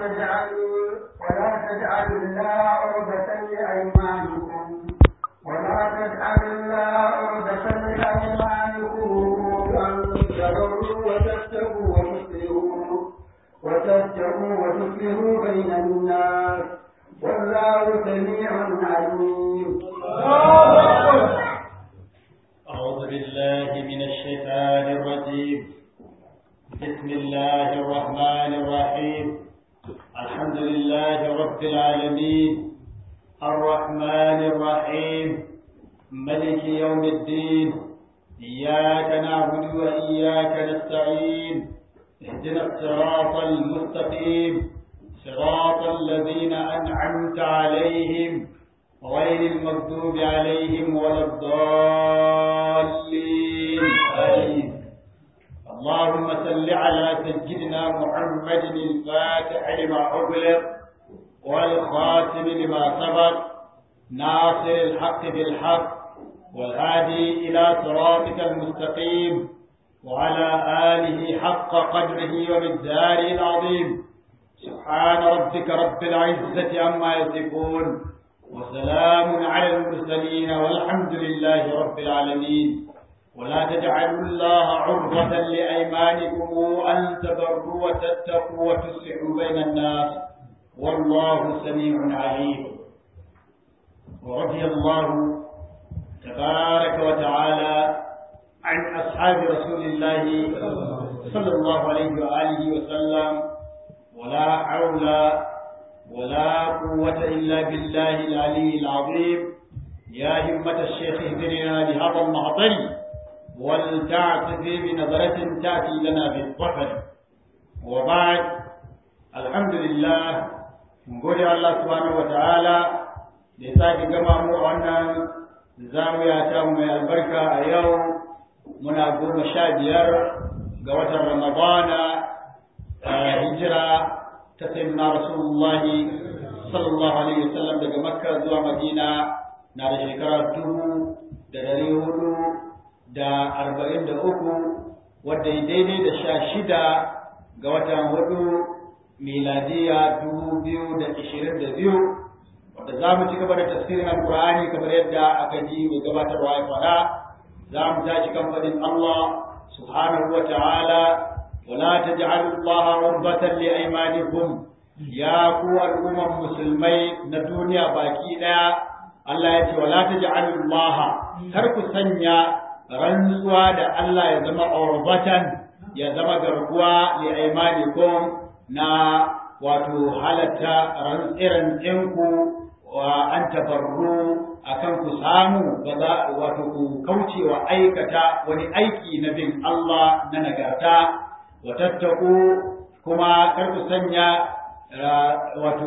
تجعلوا ولا تجعلوا الله عرضة لأيمانكم ولا تجعلوا الله عرضة لأيمانكم أن تبروا وتتقوا وتصلحوا وتتقوا وتصلحوا بين الناس والله سميع عليم. أعوذ بالله من الشيطان الرجيم بسم الله الرحمن الرحيم الحمد لله رب العالمين الرحمن الرحيم ملك يوم الدين إياك نعبد وإياك نستعين اهدنا الصراط المستقيم صراط الذين أنعمت عليهم غير المغضوب عليهم ولا الضالين آمين اللهم صل على سيدنا محمد الفاتح لما أغلق والخاتم لما سبق ناصر الحق بالحق والهادي إلى صراطك المستقيم وعلى آله حق قدره ومقداره العظيم سبحان ربك رب العزة عما يصفون وسلام على المرسلين والحمد لله رب العالمين ولا تجعلوا الله عرضة لأيمانكم أن تبروا وتتقوا وتصلحوا بين الناس والله سميع عليم ورضي الله تبارك وتعالى عن أصحاب رسول الله صلى الله عليه وآله وسلم ولا حول ولا قوة إلا بالله العلي العظيم يا همة الشيخ اهدنا لهذا المعطل ولتعتذي بنظرة تأتي لنا بالظفر وبعد الحمد لله نقول الله سبحانه وتعالى لساك جمع مؤمنا زاوية تام البركة اليوم من أقول مشابير قوة رمضان هجرة ta sayyidina rasulullahi sallallahu alaihi wasallam daga makka zuwa madina na da shekara dubu da dari hudu da arba'in da uku wadda ya daidai da sha shida ga watan hudu miladiya dubu biyu da ishirin da biyu wadda za mu ci gaba da tafsirin alkur'ani kamar yadda aka ji mai gabatarwa ya faɗa za mu tashi kan faɗin allah subhanahu wa ta'ala ولا تجعلوا الله عرضة لأيمانكم يا قوة الأمم المسلمين ندنيا باكينا الله يتي ولا تجعلوا الله ترك سنيا رنسوا دا الله يزم عرضة يزم قرقوا لأيمانكم نا wato halatta rantsiran ɗinku wa an tabarru akan ku samu ba za wato ku kaucewa aikata wani aiki na bin Allah na nagarta watattaku kuma kar ku sanya wato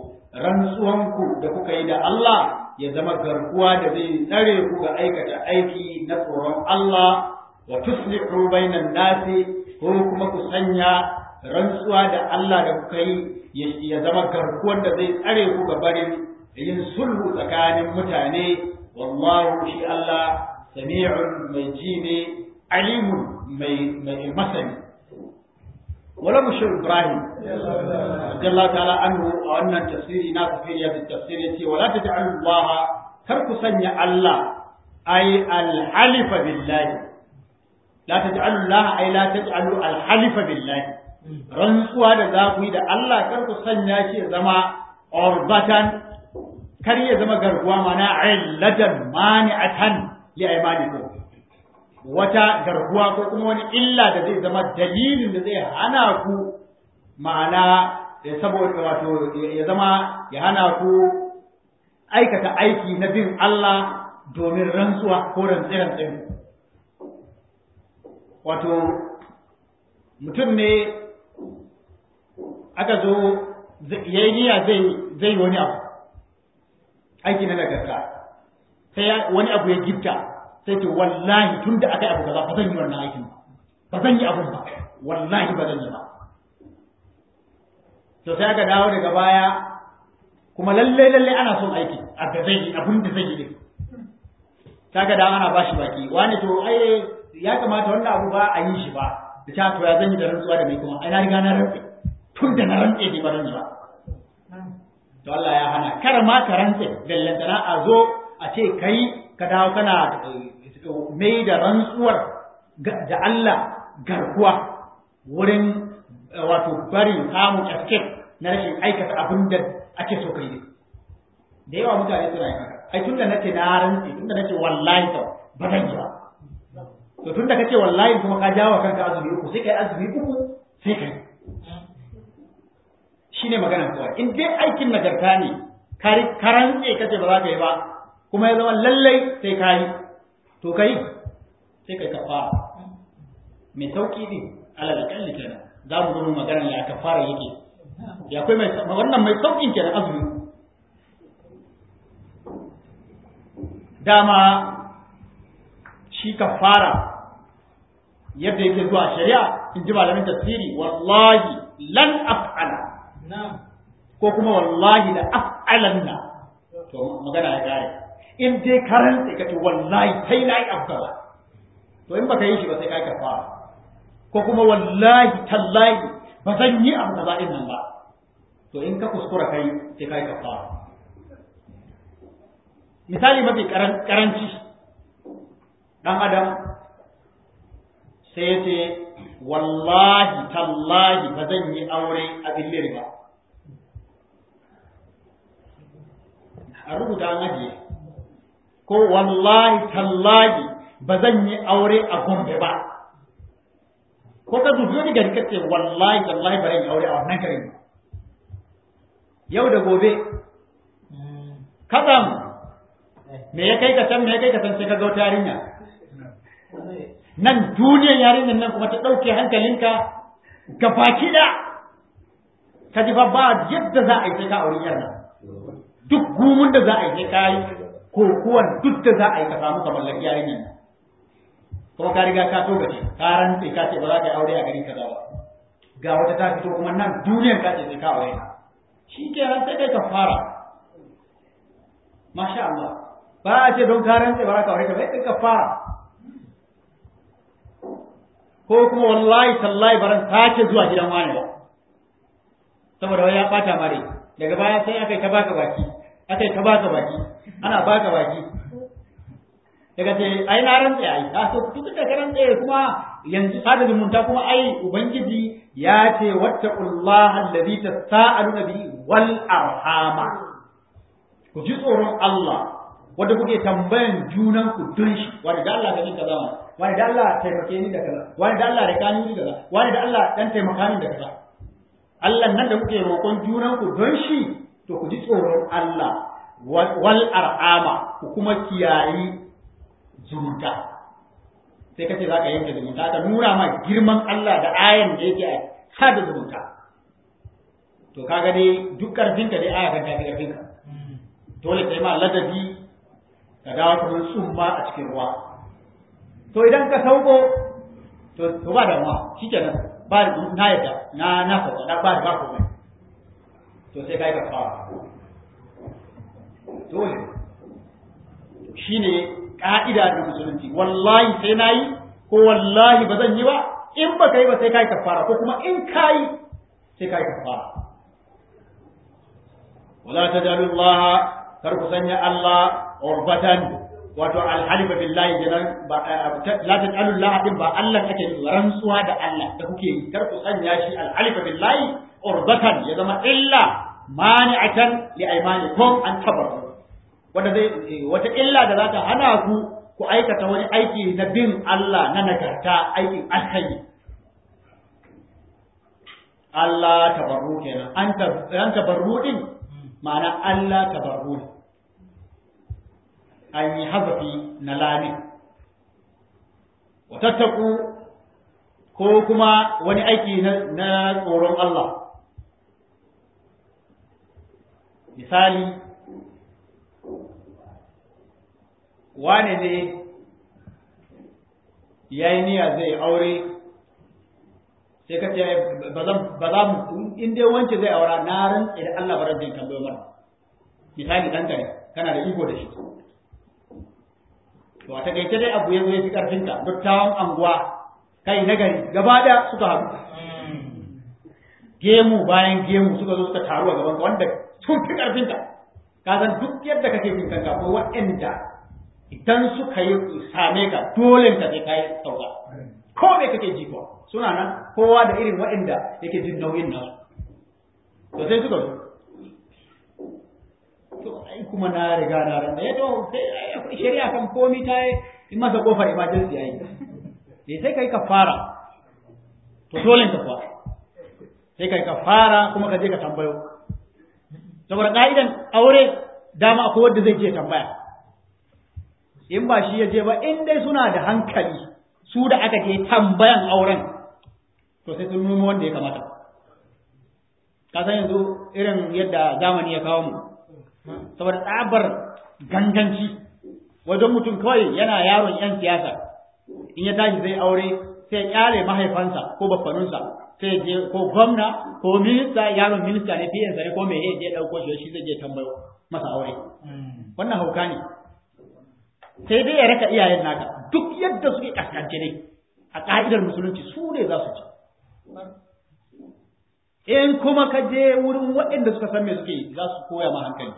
rantsuwanku da kuka yi da Allah ya zama garkuwa da zai tsare ku ga aikata aiki na tsoron Allah wa tuslihu bainan nasi ko kuma ku sanya rantsuwa da Allah da kuka yi ya zama garkuwar da zai tsare ku ga barin yin sulhu tsakanin mutane wallahu shi Allah sami'un mai ji ne alimun mai masani wala mushir ibrahim radiyallahu ta'ala anhu a wannan tafsiri na tafsiri da tafsiri yace wala taj'alu allaha kar ku sanya allah ay al-halifa billahi la taj'alu allaha ay la taj'alu al-halifa billahi rantsuwa da za ku yi da allah kar ku sanya shi ya zama orbatan kar ya zama garkuwa mana illatan mani'atan li aymanikum wata garkuwa ko kuma wani illa da zai zama dalilin da zai hana ku ma'ana saboda wato ya zama ya hana ku aikata aiki na bin Allah domin rantsuwa ko rantsi-rantsi wato mutum ne aka zo ya yi niyya zai wani abu aiki na nagarta sai wani abu ya gifta sai ce wallahi tun da aka yi abu kaza ba zan yi wannan aikin ba ba zan yi abun ba wallahi ba zan yi ba to sai aka dawo daga baya kuma lalle lalle ana son aiki a da zai yi abun da zai yi din kaga da ana bashi baki wani to ai ya kamata wannan abu ba a yi shi ba da ta to ya zan yi da rantsuwa da mai kuma ai na riga na rantsi tun da na rantse ne ba ba to Allah ya hana kar ma ka rantse bellantana a zo a ce kai ka dawo kana mai da rantsuwar da Allah garkuwa wurin wato barin samun escape na rashin aikata abin da ake so kai ne da yawa mutane suna yi haka ai tunda nace na rantsi tunda nace wallahi to ba zan yi ba to tunda kace wallahi kuma ka jawo kanka azumi uku sai kai azumi uku sai kai shine magana kawai in dai aikin nagarta ne ka rantse kace ba za ka yi ba kuma ya zama lallai sai ka yi to kai sai kai kafara mai sauki ne alal kalli kenan za mu zo magana ya kafara yake ya kai mai wannan mai saukin kenan azumi dama shi kafara yadda yake zuwa shari'a in ji malamin tafsiri wallahi lan af'ala ko kuma wallahi da af'alanna to magana ya gare in dai karan sai kace wallahi sai nayi afkara to in baka yi shi ba sai kai kafara ko kuma wallahi tallahi ba zan yi abu kaza din nan ba to in ka kuskura kai sai kai kafara misali mafi karanci dan adam sai ya ce wallahi tallahi ba zan yi aure a billir ba a rubuta an ajiye ko wallahi tallahi ba zan yi aure a gombe ba ko ka dubi wani gari kace wallahi tallahi ba zan yi aure a wannan garin yau da gobe kazam me ya kai ka can me ya kai ka can sai ka ga wata yarinya nan duniyar yarinyar nan kuma ta ɗauke hankalinka ga baki da ka ji fa ba yadda za a yi sai ka auri yar nan duk gumun da za a yi sai ka yi kokuwan duk da za a yi ka samu ka mallaki yarinyar nan kuma ka riga ka toga ce ka rantse ka ce ba za ka yi aure a gari kaza ba ga wata ta fito kuma nan duniyar ka ce sai ka aure shi kenan sai kai ka fara masha Allah ba a ce don ka rantse ba za ka aure ka ba sai ka fara ko kuma wallahi tallahi baran sake zuwa gidan wani ba saboda wai ya bata mare daga baya sai aka yi ta baka baki aka yi ta baka baki ana baka baki daga ce ai na rantse ai a so duk da rantse kuma yanzu sada zumunta kuma ai ubangiji ya ce wattaqullaha allazi tasaaluna bihi wal arhama ku ji tsoron Allah wanda kuke tambayan junan ku don shi wani da Allah ganin kaza wani da Allah taimake ni da kaza wani da Allah rika ni da kaza wani da Allah dan taimaka ni da kaza Allah nan da kuke roƙon junan ku don shi to ku ji tsoron Allah wal arhama ku kuma kiyayi zumunta sai kace za ka yanke zumunta ka nuna ma girman Allah da ayan da yake sada zumunta to kaga dai duk karfinka dai aya kan tafi karfinka dole sai ma ladabi ka dawo kamar tsumma a cikin ruwa to idan ka sauko to to ba damuwa shikenan ba na yadda na na sauka na ba ba komai to sai kai ka fara dole shine ka'ida da musulunci wallahi sai nayi ko wallahi ba zan yi ba in ba kai ba sai kai kafara ko kuma in kai sai kai kafara wala tajalullaha kar ku sanya Allah urbatan wato alhalifa billahi kenan ba la tajalu Allah din ba Allah kake rantsuwa da Allah da kuke yi kar ku sanya shi alhalifa billahi urbatan ya zama illa mani'atan li aymanikum an tabarru wanda zai wata illa da za ta hana ku ku aikata wani aiki na bin Allah na nagarta aikin alkhairi Allah tabarru kenan an tabarru din ma'ana Allah tabarru ne an yi hazafi na lami watattaku ko kuma wani aiki na tsoron Allah misali wane ne ya yi niyya zai aure sai ka ce ba za mu in dai wance zai aura na rantsa da Allah barar jin tambayo mana misali ɗanka ne kana da iko da shi to a takaice dai abu ya zo ya fi ƙarfinka dattawan anguwa kai na gari gaba ɗaya suka haɗu gemu bayan gemu suka zo suka taru a gaban ka wanda sun fi karfinta ka san duk yadda kake jin kanka ko waɗanda idan suka yi same ka dole ka sai kai sauka ko me kake ji ko suna nan kowa da irin waɗanda yake jin nauyin nasu to sai suka zo to ai kuma na riga na ran da to sai shari'a kan komi ta yi masa kofar emergency ai eh sai kai kafara to dole ka kuwa sai kai kafara kuma ka je ka tambayo saboda ka'idan aure dama akwai wanda zai je tambaya in ba shi ya je ba in dai suna da hankali su da aka je tambayan auren to sai sun nemo wanda ya kamata ka san yanzu irin yadda zamani ya kawo mu saboda tsabar ganganci wajen mutum kawai yana yaron yan siyasa in ya tashi zai aure sai ya kyale mahaifansa ko baffanunsa sai je ko gwamna ko minista yaron minista ne fiye ne ko me ya je dauko shi shi zai je tambayo masa aure wannan hauka ne sai dai ya raka iyayen naka duk yadda suke kaskance ne a ka'idar musulunci su ne za su ci in kuma ka je wurin waɗanda suka san me suke za su koya ma hankali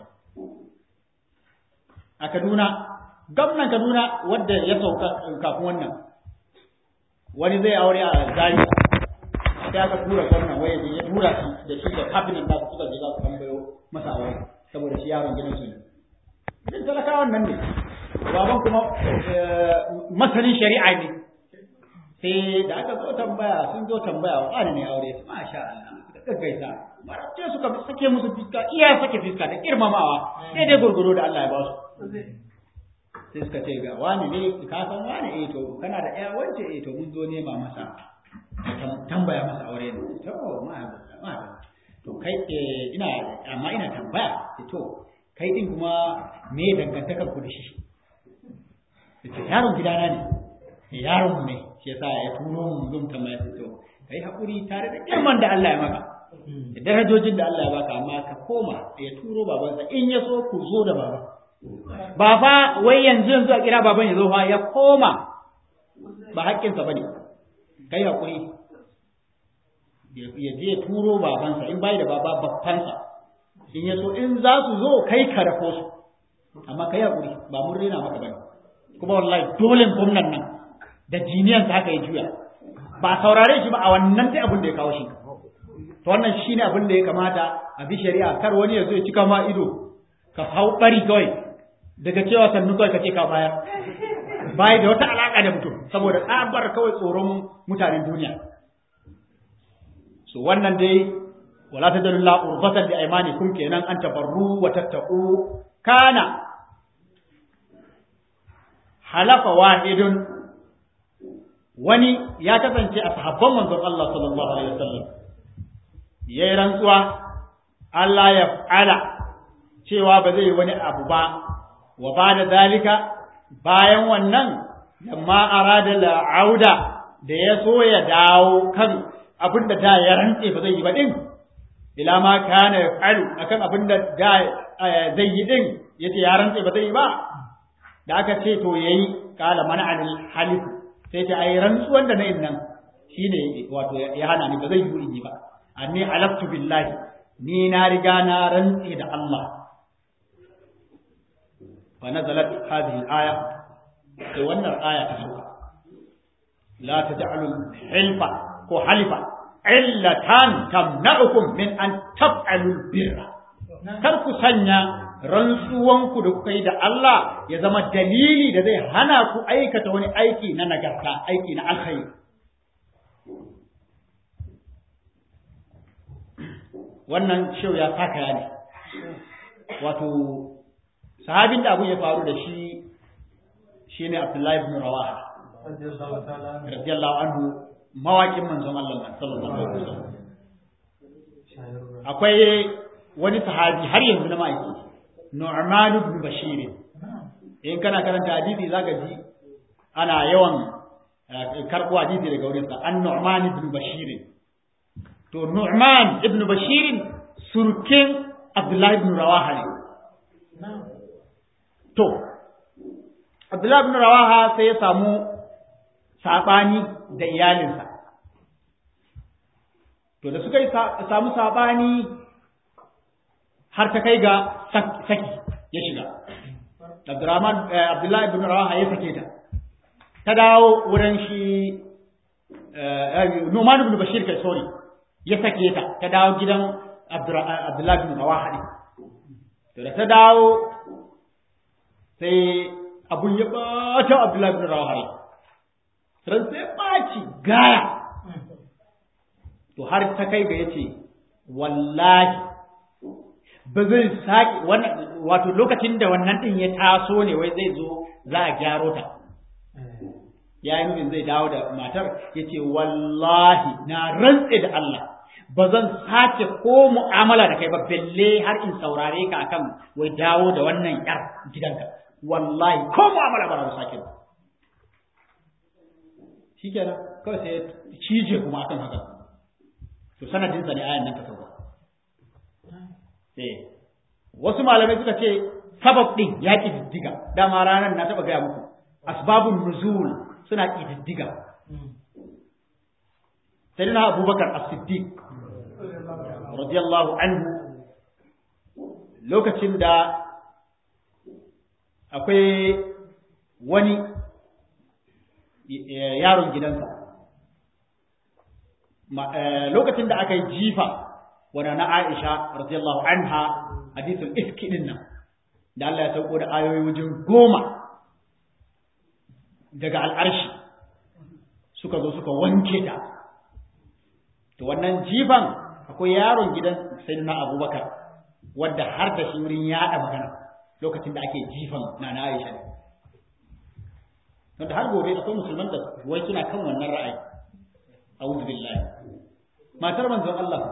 a Kaduna gwamnan Kaduna wadda ya sauka kafin wannan wani zai aure a Zaria sai aka tura gwamnan waye ya tura shi da shi da cabinet da suka je za su tambayo masa aure saboda shi yaron gidan su ne idan talakawan nan ne baban kuma masanin shari'a ne sai da aka zo tambaya sun zo tambaya wa ne aure su masha Allah suka gaggaisa marabce suka sake musu fiska iya sake fiska da girmamawa sai dai gurguro da Allah ya ba su sai suka ce ga wani ne ka san wani eh to kana da ƴa wance eh to mun zo nema masa tambaya masa aure ne to ma ma to kai ina amma ina tambaya to kai din kuma me dangantakar ku da shi yace yaron gidana ne yaron mu ne shi yasa ya turo mu mun tambaya to kai hakuri tare da girman da Allah ya maka da darajojin da Allah ya baka amma ka koma ya turo babansa in ya so ku zo da baba ba fa wai yanzu yanzu a kira baban ya zo fa ya koma ba haƙƙinsa bane kai hakuri ya je turo babansa in bai da baba babbansa in ya so in za su zo kai ka rako su amma kai hakuri ba mun rena maka bane kuma wallahi dole gwamnan nan da jiniyansa haka ya juya ba saurare shi ba a wannan dai abin da ya kawo shi to wannan shine abin da ya kamata a bi shari'a kar wani ya zo ya cika ma ido ka hau bari kawai daga cewa sannu kawai ka ce ka bayar bai da wata alaka da mutum saboda tsabar kawai tsoron mutanen duniya so wannan dai wala tadallu urbatan li aymanikum kenan an tabarru wa tattaqu kana halafa wahidun wani ya kasance a sahabban manzon Allah sallallahu alaihi wasallam yayi rantsuwa Allah ya fa'ala cewa ba zai yi wani abu ba wa ba da zalika bayan wannan lamma arada la'auda da ya so ya dawo kan abin da da ya rantse ba zai yi ba din ila ma kana yaf'alu akan abin da da zai yi din yace ya rantse ba zai yi ba da aka ce to yayi kala mana anil halif sai ta ai rantsuwan da nayin nan shine wato ya hana ni ba zai yi in yi ba anni alaftu billahi ni na riga na rantse da Allah fa nazalat hadhihi al-aya sai wannan aya ta sauka la taj'alu hilfa ko halifa illatan tamna'ukum min an taf'alu birra kar ku sanya rantsuwanku da kuka yi da Allah ya zama dalili da zai hana ku aikata wani aiki na nagarta aiki na alkhairi wannan shau ya saka ne wato sahabin da abu ya faru da shi shine Abdullahi ibn Rawaha radiyallahu anhu mawaƙin manzon Allah sallallahu alaihi wasallam akwai wani sahabi har yanzu na ma'aiki Nu'man ibn Bashir in kana karanta hadisi zaka ji ana yawan karɓo hadisi daga wurin sa an Nu'man ibn Bashir to Nu'man ibn Bashir surkin Abdullahi ibn Rawaha ne to Abdullahi ibn Rawaha sai ya samu sabani da iyalinsa to da suka yi samu sabani har ta kai ga saki ya shiga Abdurrahman Abdullahi ibn Rawaha ya sake ta ta dawo wurin shi Numan ibn Bashir kai sorry ya sake ta ta dawo gidan Abdullahi ibn Rawaha ne to da ta dawo sai abun ya bata Abdullahi ibn Rawaha ne ran sai baci gaya to har ta kai ga yace wallahi ba zai saki wannan wato lokacin da wannan din ya taso ne wai zai zo za a gyaro ta ya yi nufin zai dawo da matar ya ce wallahi na rantse da Allah ba zan sace ko mu'amala da kai ba belle har in saurare ka akan wai dawo da wannan yar gidanka wallahi ko mu'amala ba za sake ba shikenan kawai sai cije kuma akan haka to sanadin sa ne ayan nan ta sauka eh wasu malamai suka ce sabab din ya ki diddiga dama ranar na taba gaya muku asbabun nuzul suna ki diddiga sayyidina abubakar as-siddiq radiyallahu anhu lokacin da akwai wani yaron gidansa lokacin da aka yi jifa wadda na Aisha radiyallahu anha hadithul iski din nan da Allah ya sauko da ayoyi wajen goma daga al'arshi suka zo suka wanke ta to wannan jifan akwai yaron gidan sayyidina Abubakar wadda har da shi wurin yada magana lokacin da ake jifan na na Aisha ne wanda har gobe akwai musulman da wai suna kan wannan ra'ayi a'udhu billahi matar manzon Allah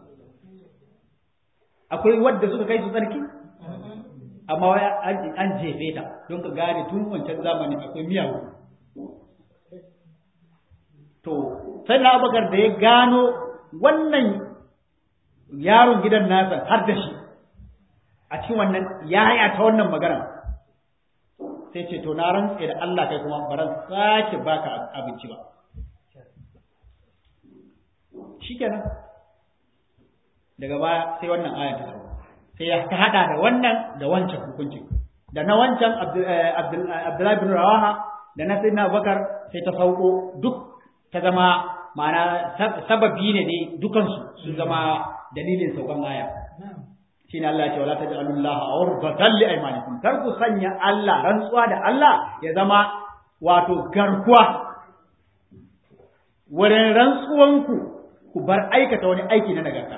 akwai wadda suka kai su tsarki amma wai an jefe ta don ka gane tun wancan zamani akwai miyawu to sai na abubakar da ya gano wannan yaron gidan nasa har da shi a cikin wannan yaya ta wannan magana sai ce to na rantse da Allah kai kuma baran sake baka abinci ba shikenan daga baya sai wannan aya ta sauka sai ya ta hada da wannan da wancan hukuncin da na wancan Abdullahi bin Rawaha da na Sayyidina Abubakar sai ta sauko duk ta zama ma'ana sababi ne dai dukansu su zama dalilin saukan aya shine Allah ya ce wala taj'alullaha awrbatan li aymanikum kar ku sanya Allah rantsuwa da Allah ya zama wato garkuwa wurin rantsuwanku ku bar aikata wani aiki na nagarta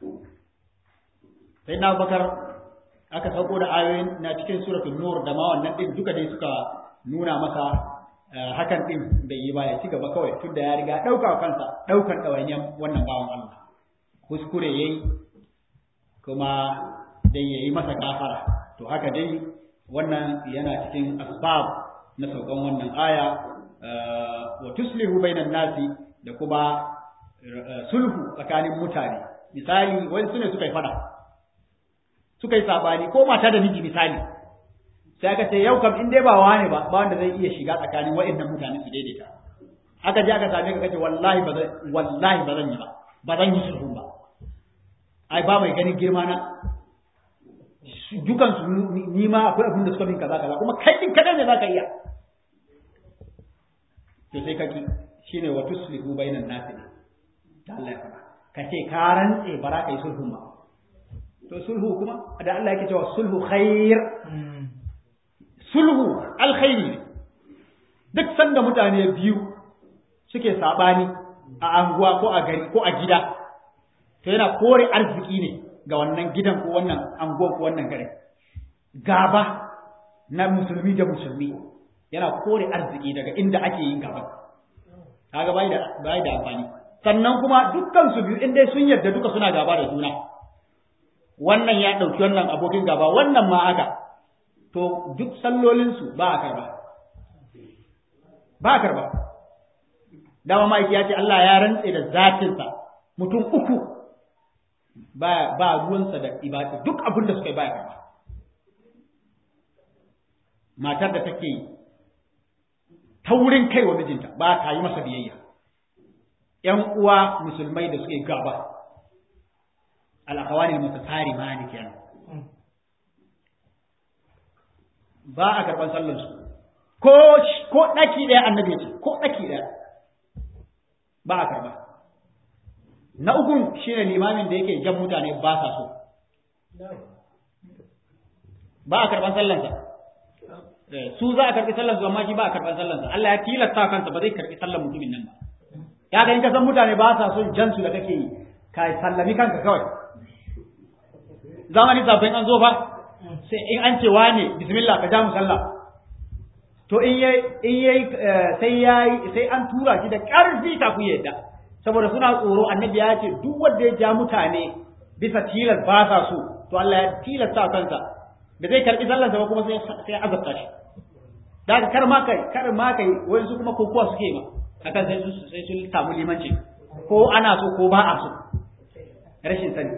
sai na bakar aka sauko da ayoyin na cikin suratul nur da ma wannan din duka dai suka nuna masa hakan din bai yi ba ya ci gaba kawai tunda ya riga dauka kansa daukan dawainiyan wannan bawan Allah kuskure yayi kuma dai yayi masa kafara to haka dai wannan yana cikin asbab na saukan wannan aya wa tuslihu bainan nasi da kuma sulhu tsakanin mutane misali wani sune suka yi fada suka yi sabani ko mata da miji misali sai aka ce yau kam in dai ba wani ba ba wanda zai iya shiga tsakanin waɗannan mutane su daidaita aka je aka same ka kace wallahi ba zan wallahi ba zan yi ba ba zan yi sulhu ba ai ba mai ganin girma na dukan su ni ma akwai abin da suka min kaza kaza kuma kai din kadan ne zaka iya to sai kaki shine wa tuslihu bainan nasi da Allah ya faɗa kace ka rantse ba za ka yi sulhu ba to sulhu kuma da Allah yake cewa sulhu khair sulhu alkhairi ne duk sanda mutane biyu suke sabani a anguwa ko a gari ko a gida to yana kore arziki ne ga wannan gidan ko wannan anguwa ko wannan gari gaba na musulmi da musulmi yana kore arziki daga inda ake yin gaba kaga bai da bai da amfani sannan kuma dukkan su biyu inda sun yarda duka suna gaba da juna wannan ya ɗauki wannan abokin gaba wannan ma haka to duk sallolinsu ba a karba ba a karba dama ma'aiki ya ce Allah ya rantse da zatinsa mutum uku ba ba ruwansa da ibada duk abin da suka yi ba ya karba matar da take taurin kai wa mijinta ba ta yi masa biyayya ‘yan uwa musulmai da suke gaba al'akawani mutasari ma ne kenan ba a karɓar sallarsu ko ko ɗaki ɗaya annabi ce ko ɗaki ɗaya ba a karɓa na ukun shine limamin da yake jan mutane ba sa so ba a karɓar sallansa su za a karɓi sallansu amma shi ba a karɓar sallansa Allah ya tilasta kansa ba zai karɓi sallan mutumin nan ba ya ga in ka san mutane ba sa son jansu da kake yi ka sallami kanka kawai zamani zafin an zo fa sai in an ce wane bismillah ka ja mu sallah to in yayi in yayi sai yayi sai an tura shi da ƙarfi ta ku yadda saboda suna tsoro annabi ya ce duk wanda ya ja mutane bisa tilas ba sa so to Allah ya tilasta kansa da zai karbi sallarsa ba kuma sai sai azabta shi da kar ma kai kar ma kai wai su kuma kokowa suke ma akan sai su sai sun samu limanci ko ana so ko ba a so rashin sani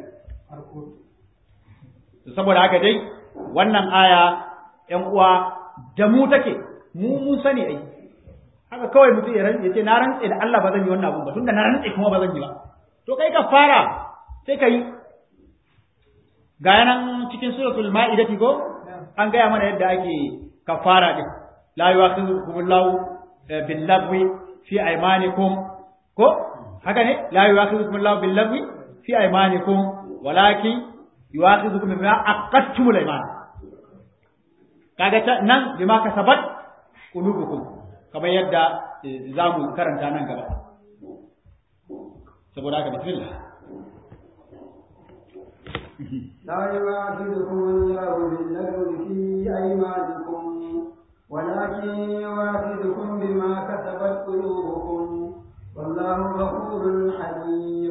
saboda haka dai wannan aya ƴan uwa da mu take mu mun sani ai haka kawai mutum ya rantse ce na rantse da Allah ba zan yi wannan abun ba tunda na rantse kuma ba zan yi ba to kai ka fara sai ka yi ga yanan cikin suratul ma'idati ko an gaya mana yadda ake kafara din la yu'akhidhukumullahu bil lagwi fi aymanikum ko haka ne la yu'akhidhukumullahu bil lagwi fi aymanikum walakin yu'akhidhukum bima aqadtumul ayman kaga ta nan bima kasabat qulubukum kamar yadda zamu karanta nan gaba saboda haka bismillah لا يواخذكم الله باللغو في أيمانكم ولكن يواخذكم بما كسبت قلوبكم والله غفور حليم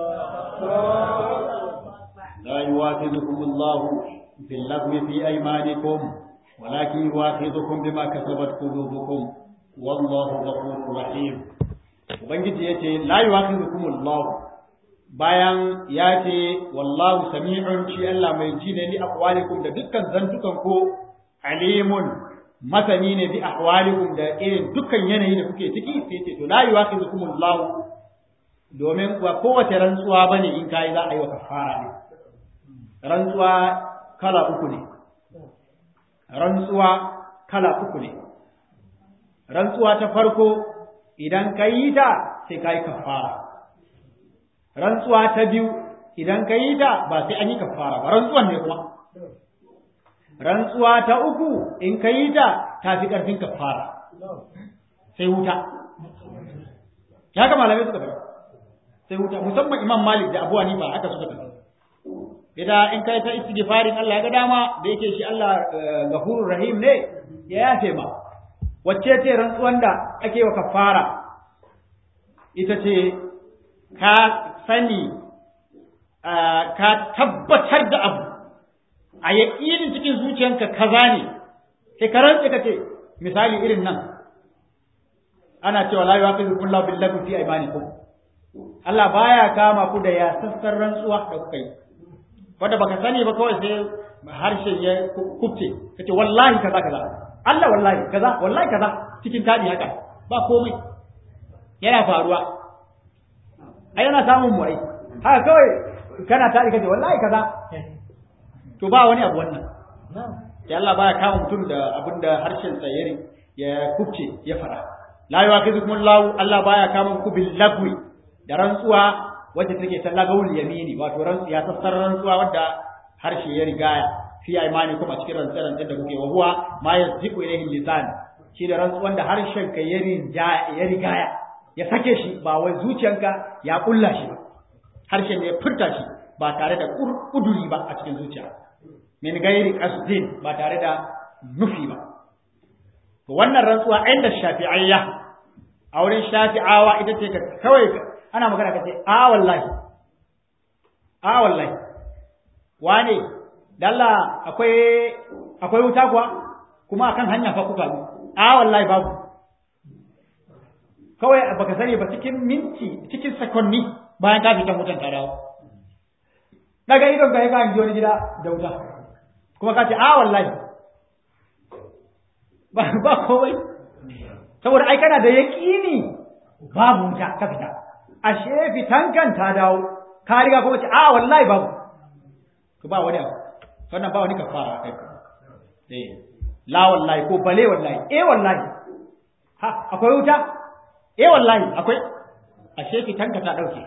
لا يواخذكم الله باللغو في أيمانكم ولكن يواخذكم بما كسبت قلوبكم والله غفور رحيم ubangiji yace la yuwakhidhukum Allah bayan ya ce wallahu sami'un shi Allah mai ji ne bi aqwalikum da dukkan zantukan ko alimun masani ne bi ahwalikum da irin dukkan yanayi da kuke ciki sai ce to la yuwakhidhukum Allah domin ba kowace rantsuwa bane in kai za a yi wa kafara ne rantsuwa kala uku ne rantsuwa kala uku ne rantsuwa ta farko idan ka yi ta sai ka yi kafara rantsuwa ta biyu idan ka yi ta ba sai an yi kafara ba rantsuwan ne kuma rantsuwa ta uku in ka yi ta ta fi ƙarfin kafara sai wuta ya ga malamai suka faɗi sai wuta musamman imam malik da abu hanifa haka suka faɗi idan in kai ta istighfarin Allah ya ga dama da yake shi Allah gafurur rahim ne ya yafe ma wacce ce rantsuwan da ake wa kafara ita ce ka sani ka tabbatar da abu a yaƙinin cikin zuciyanka kaza ne sai ka rantse ka ce misali irin nan ana cewa la yuwaqizukum Allahu bil lagwi fi aymanikum Allah baya kama ku da ya sassar rantsuwa da kuka yi wanda baka sani ba kawai sai harshen ya kubce kace wallahi kaza kaza Allah wallahi kaza wallahi kaza cikin tadi haka ba komai yana faruwa ai yana samun mu ai haka kawai kana tadi kace wallahi kaza to ba wani abu wannan ya Allah baya kama mutum da abinda harshen sa ya ya kubce ya fara la yuwaqizukum Allah Allah baya kama ku bil lagwi da rantsuwa wacce take ta lagawul yamini wato rantsu ya sassar rantsuwa wadda harshe ya rigaya fi imani kuma cikin rantsaran da kuke wa huwa ma yasdiqu ilayhi lisan shi da rantsuwan da harshen ka ya ya rigaya ya sake shi ba wai zuciyanka ya kulla shi ba harshen ya furta shi ba tare da kuduri ba a cikin zuciya min gairi qasdin ba tare da nufi ba to wannan rantsuwa inda shafi'ayya a wurin shafi'awa ita ce kawai ana magana ka ce a wallahi a wallahi wane dalla akwai akwai wuta kuwa kuma akan hanya fa kuka bi a wallahi babu kawai baka sani ba cikin minti cikin sakonni bayan ka fita wutan ta dawo daga idon ka ka hangi wani gida da wuta kuma ka ce a wallahi ba ba kowai saboda ai kana da yaƙini babu wuta ka fita a ashe fitankan ta dawo ka riga kuma ce a wallahi babu to ba wani abu wannan ba wani kafara kai eh la wallahi ko bale wallahi eh wallahi ha akwai wuta eh wallahi akwai ashe fitanka ta dauke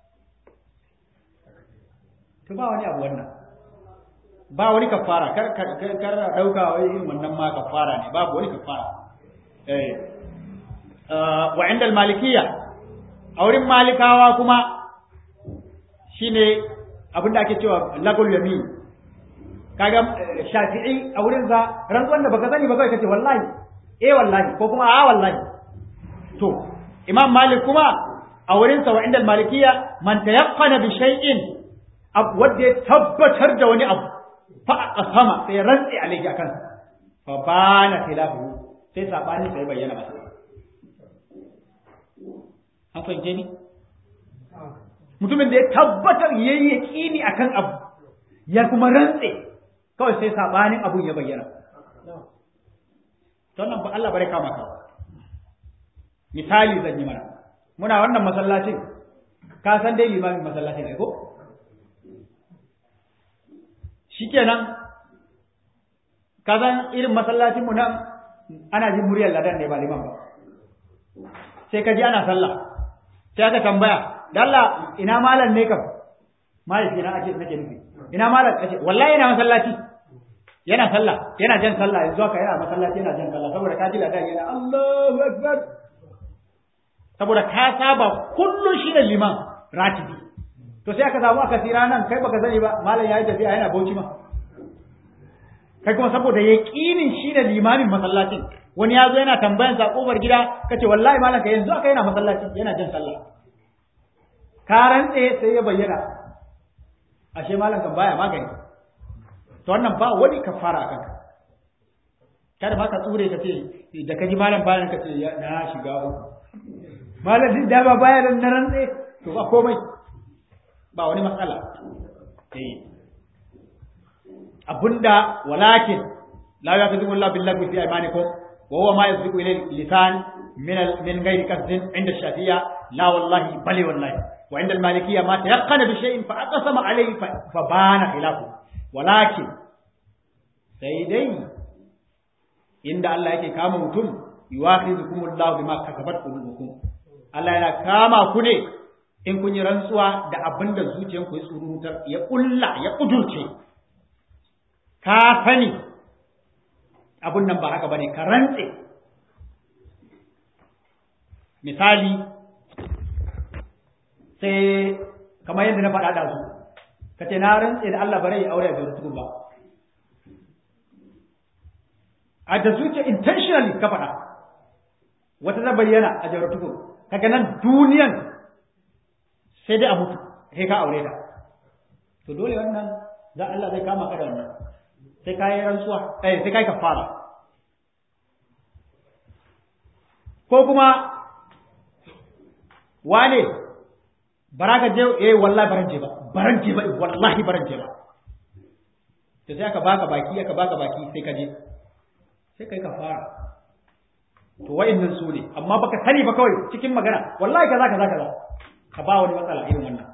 to ba wani abu wannan ba wani kafara kar kar kar dauka wai irin wannan ma kafara ne babu wani kafara eh wa inda al-malikiyya a wurin malikawa kuma shine abinda ake cewa lagul yamin kaga shafi'i a wurin za rantsuwan da baka sani ba kai kace wallahi eh wallahi ko kuma a wallahi to imam malik kuma a wurin sa wa inda al-malikiyya man tayaqqana bi shay'in wanda ya tabbatar da wani abu fa aqsama sai rantsi alayhi akan fa bana khilafu sai sabanin sai bayyana masa an fahimce ni mutumin da ya tabbatar ya yi yaƙini a kan abu ya kuma rantse kawai sai saɓanin abun ya bayyana nan ba Allah bare kama ka misali zan yi mana muna wannan masallacin ka san dai limamin masallacin ai ko shikenan ka san irin masallacin mu nan ana jin muryar ladan ne ba liman ba sai ka ji ana sallah sai aka tambaya dalla ina malam ne kam malami ina ake nake nufi ina malam kace wallahi yana masallaci yana sallah yana jan sallah yanzu haka yana masallaci yana jan sallah saboda ka ji ladan yana Allahu akbar saboda ka saba kullun shi da liman ratibi to sai aka samu aka tira nan kai baka sani ba malam yayi tafiya yana bauchi ma kai kuma saboda yaqinin shi da limamin masallacin wani ya zo yana tambayan sa kofar gida kace wallahi malam ka yanzu aka yana masallaci yana jan sallah ka rantse sai ya bayyana ashe malam kan baya magani to wannan ba wani kafara akan ka kada ma ka tsure ka ce da ka ji malam bayan ka ce na shiga uku malam din da ba baya nan na rantse to ba komai ba wani matsala eh abunda walakin la yaqdimu Allah billahi fi aymanikum wa huwa ma yasbiqu ilayhi lisan min min ghairi qasdin inda shafiya la wallahi bali wallahi wa inda al-malikiyya ma tayaqqana bi shay'in fa aqsama alayhi fa bana khilafu walakin sai dai inda Allah yake kama mutum yuwakhidhukum Allah bima kasabat qulubukum Allah yana kama ku ne in kun yi rantsuwa da abinda zuciyanku ya tsurutar ya kulla ya kudurce ka sani abun nan ba haka bane ka rantse misali sai kamar yadda na faɗa da su ka ce na rantse da Allah bare ya aure da tukun ba a da zuciya intentionally ka faɗa wata ta bayyana a jawar tukun kaga nan duniyan sai dai a mutu sai ka aure ta to dole wannan za Allah zai kama ka da wannan sai ka yi rantsuwa eh sai ka yi kafara ko kuma wane bara ka je eh wallahi baran je ba baran je ba wallahi baran je ba to sai aka baka baki aka baka baki sai ka je sai kai kafara to wa'annan su ne amma baka sani ba kawai cikin magana wallahi kaza kaza kaza ka ba wani matsala irin wannan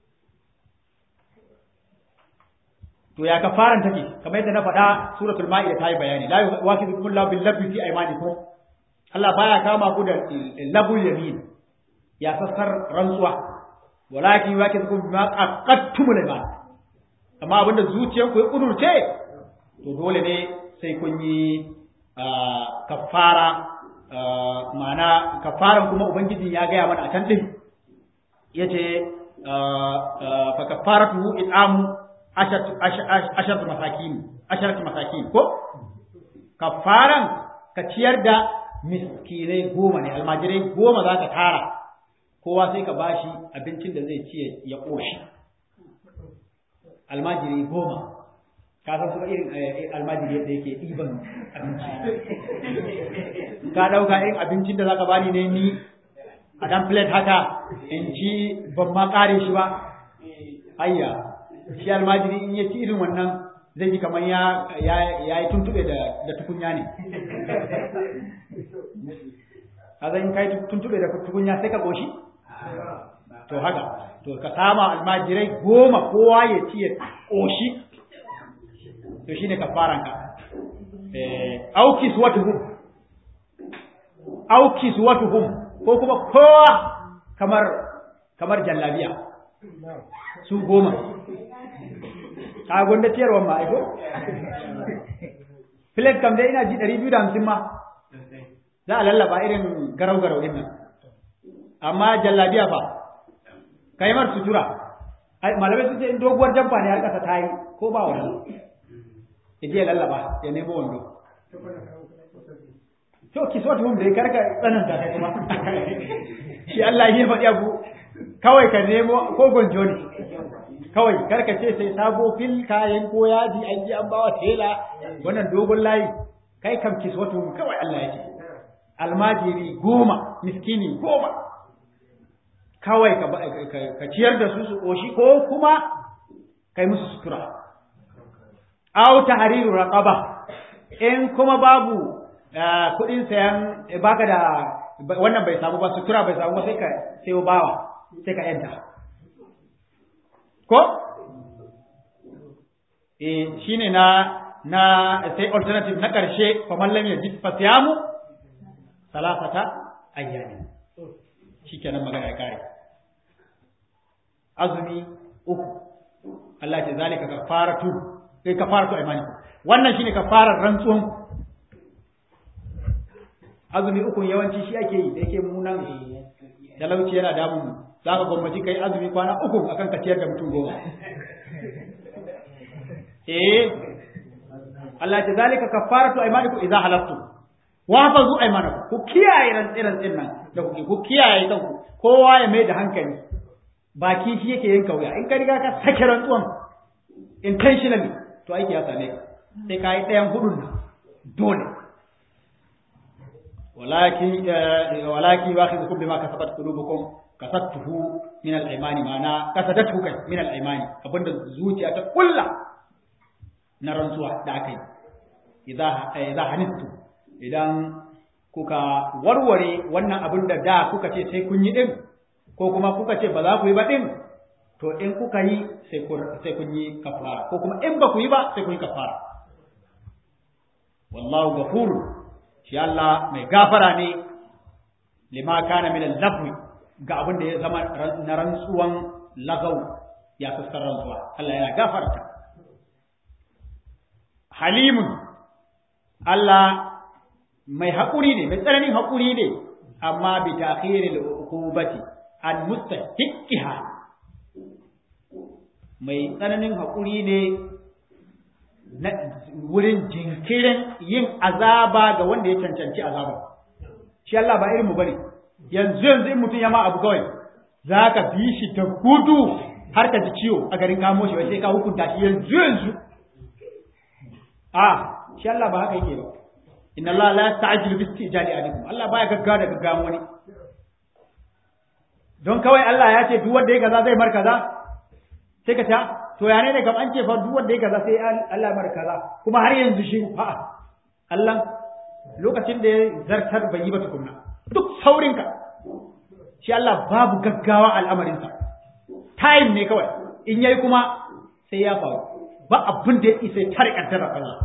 to ya kafaran take kamar yadda na faɗa suratul ma'ida ta yi bayani la yuwafiqukum Allahu bil labbi fi aymanikum Allah baya kama ku da labul yamin ya sassar rantsuwa walakin yuwafiqukum bima aqadtum al amma abinda zuciyarku ya kudurce to dole ne sai kun yi kafara ma'ana kafaran kuma ubangiji ya gaya mana a can din yace fa kafaratu it'amu asharatu masakin asharatu masakin ko kafaran ka ciyar da miskinai goma ne almajirai goma za ka tara kowa sai ka bashi abincin da zai ci ya ƙoshi almajiri goma ka san su irin almajiri yadda yake ɗiban abinci ka ɗauka irin abincin da za ka bani ne ni a dan plate haka in ci ban ma ƙare shi ba ayya shi almajiri in ya ci irin wannan zai ji kamar ya ya yi tuntube da da tukunya ne a zan kai tuntube da tukunya sai ka goshi to haka to ka sama almajirai goma kowa ya ci ya ƙoshi to shine kafaranka eh auki suwatuhum auki suwatuhum ko kuma kowa kamar kamar jallabiya su goma ka gonda ciyarwa ma aiko plate kam dai ina ji 250 ma za a lallaba irin garau garau din nan amma jallabiya fa kai mar sutura ai malamai sun ce in doguwar jamfa ne har kasa ta yi ko ba wani ya je lallaba ya nemo wando to ki so tuhum da karka tsananta kai kuma shi Allah ya faɗi abu kawai ka nemo ko gonjo ne kawai karka ce sai sabo fil kayan ko yaji an ji an bawa tela wannan dogon layi kai kam ki so tuhum kawai Allah ya ce almajiri goma miskini goma kawai ka ciyar da su su ƙoshi ko kuma kai musu sutura aw tahriru raqaba in kuma babu kuɗin sayan baka da wannan bai samu ba sutura bai samu ba sai ka sayo bawa sai ka yanta ko eh shine na na sai alternative na ƙarshe fa mallam yajid fa siyamu salasata ayyamin shikenan magana ya kare azumi uku Allah ce zalika kafaratu kai kafaratu aymanikum wannan shine kafarar rantsuwan azumi uku yawanci shi ake yi da yake munan talauci yana damun mu zaka gwamnati kai azumi kwana uku akan ka ciyar da mutum goma eh Allah ce zalika kafaratu aymanikum idza halaftum wa hafazu aymanakum ku kiyaye rantsiran nan da kuke ku kiyaye kanku kowa ya mai da hankali baki shi yake yin kauya in ka riga ka sake rantsuwan intentionally to aiki ya same ka sai ka yi ɗayan hudun nan dole walakin walakin wakhidhukum bima kasabat qulubukum kasattuhu min al-aymani ma'ana kasadatu kai min al-aymani abinda zuciya ta kulla na rantsuwa da aka yi idza idza hanittu idan kuka warware wannan abin da da kuka ce sai kun yi din ko kuma kuka ce ba za ku yi ba din to in kuka yi sai kun yi kafara ko kuma in ba ku yi ba sai kun yi kafara wallahu ghafur shi Allah mai gafara ne lima kana min al-lafwi ga abin da ya zama na rantsuwan lagaw ya fuskar rantsuwa Allah yana gafarta halimun Allah mai haƙuri ne mai tsananin haƙuri ne amma bi ta'khiril uqubati an mustahiqqiha mai tsananin haƙuri ne na wurin jinkirin yin azaba ga wanda ya cancanci azaba shi Allah ba irin mu bane yanzu yanzu in mutum ya ma abu kawai za ka bi shi ta gudu har ka ji ciwo a garin kamo shi sai ka hukunta shi yanzu yanzu a shi Allah ba haka yake ba inna Allah la yasta'jilu bi istijali alaikum Allah baya gaggawa da gaggawa wani don kawai Allah ya ce duk wanda ya kaza zai mar kaza sai ka ta to ya ne ne kam an ce fa duk wanda ya kaza sai Allah mar kaza kuma har yanzu shi fa Allah lokacin da ya zartar bai yi ba tukunna duk saurinka shi Allah babu gaggawa al'amarinsa time ne kawai in yayi kuma sai ya faru ba abin da ya isa ya tare kaddara Allah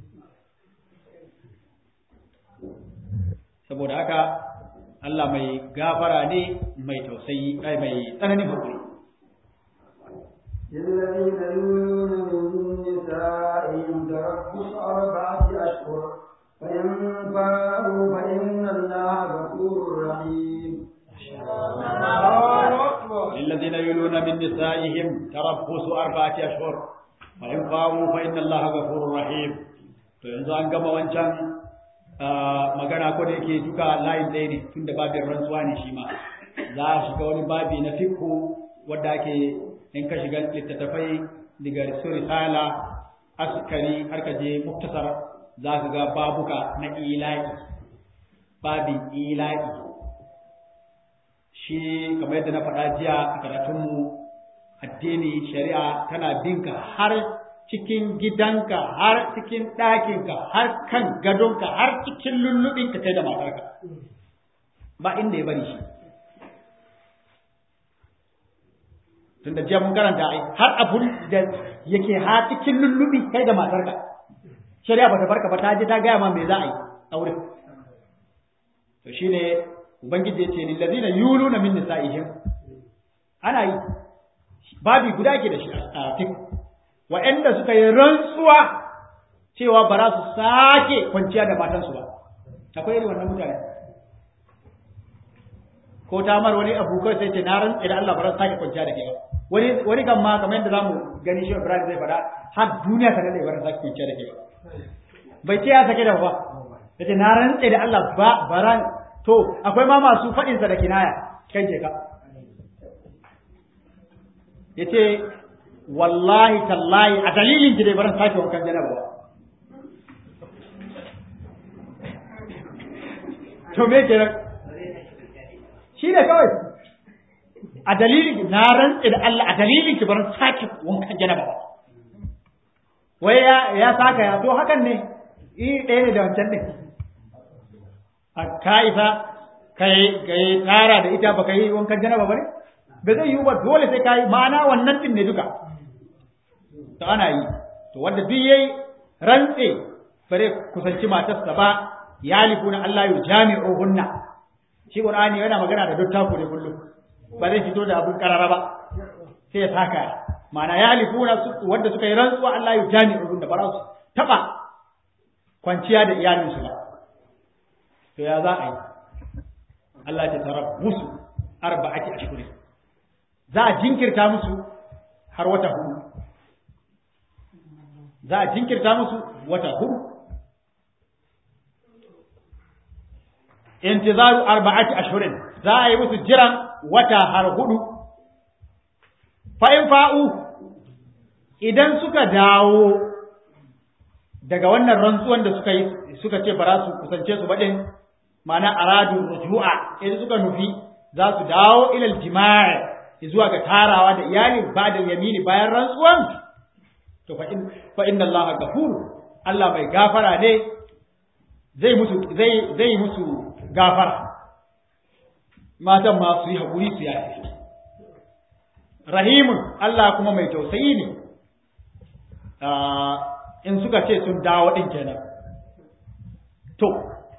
saboda haka Allah mai gafara ne mai tausayi ai mai tsananin hakuri الذين يؤمنون من نسائهم تربص أربعة أشهر فإن فاءوا فإن الله غفور رحيم للذين يلون من نسائهم تربص أربعة أشهر فإن فاءوا فإن الله غفور رحيم to yanzu an gama wancan magana ko da yake duka layin ɗaya ne tun da babin rantsuwa ne shi ma za a shiga wani babi na fikhu wadda ake in ka shiga littattafai daga su risala askari har ka je muktasar za ka ga babuka na ila'i babin ila'i shi kamar yadda na faɗa jiya a karatunmu addini shari'a tana binka har cikin gidanka har cikin ɗakinka har kan gadonka har cikin lullubinka kai da matarka ba inda ya bari shi tunda jiya mun karanta ai har abun da yake ha cikin lullubi kai da matarka shari'a bata barka ba ta je ta gaya ma me za a yi aure to shine ubangiji ya ce lil ladina yuluna min nisa'ihim ana yi babi guda ke da shi a fik wa'anda suka yi rantsuwa cewa ba za su sake kwanciya da matansu ba akwai irin wannan mutane ko ta mar wani abu kai sai ce na rantsa da Allah ba za su sake kwanciya da ke ba wani wani kan ma kamar yadda zamu gani shi Ibrahim zai faɗa har duniya ta dade ba za su sake kwanciya da ke ba bai ce ya sake da ba yace na rantsa da Allah ba baran to akwai ma masu faɗin sa da kinaya kan je ka yace wallahi tallahi a dalilin ki dai baran sake wankan janaba ba to me kenan shi ne kawai a dalilin na rantsi da Allah a dalilin ki baran sake wankan janaba ba wai ya ya saka ya to hakan ne i ɗaya ne da wancan ne a ka isa kai kai tara da ita baka yi wankan janaba ba ne ba zai yi ba dole sai ka yi ma'ana wannan din ne duka to ana yi to wanda duk yayi rantse bare kusanci matarsa ba yalifuna Allah yu jami'uhunna shi Qur'ani yana magana da dottaku ne kullum ba zai fito da abun karara ba sai ya saka ma'ana yalifuna wanda suka yi rantsuwa Allah yu jami'uhunna ba za su taba kwanciya da iyalinsu ba to ya za a yi Allah ya tarabbusu arba'ati ashhurin za a jinkirta musu har wata hudu za a jinkirta musu wata hudu intizaru arba'ati ashhurin za a yi musu jiran wata har hudu fa in fa'u idan suka dawo daga wannan rantsuwan da suka yi suka ce ba za su kusance su baɗin ma'ana aradu rujua idan suka nufi za su dawo ilal jima'i zuwa ga tarawa da iyali ba da yamini bayan rantsuwan to fa inna allaha ghafur Allah mai gafara ne zai musu zai zai musu gafara matan ma su yi hakuri su yafi rahimun Allah kuma mai tausayi ne in suka ce sun dawo din kenan to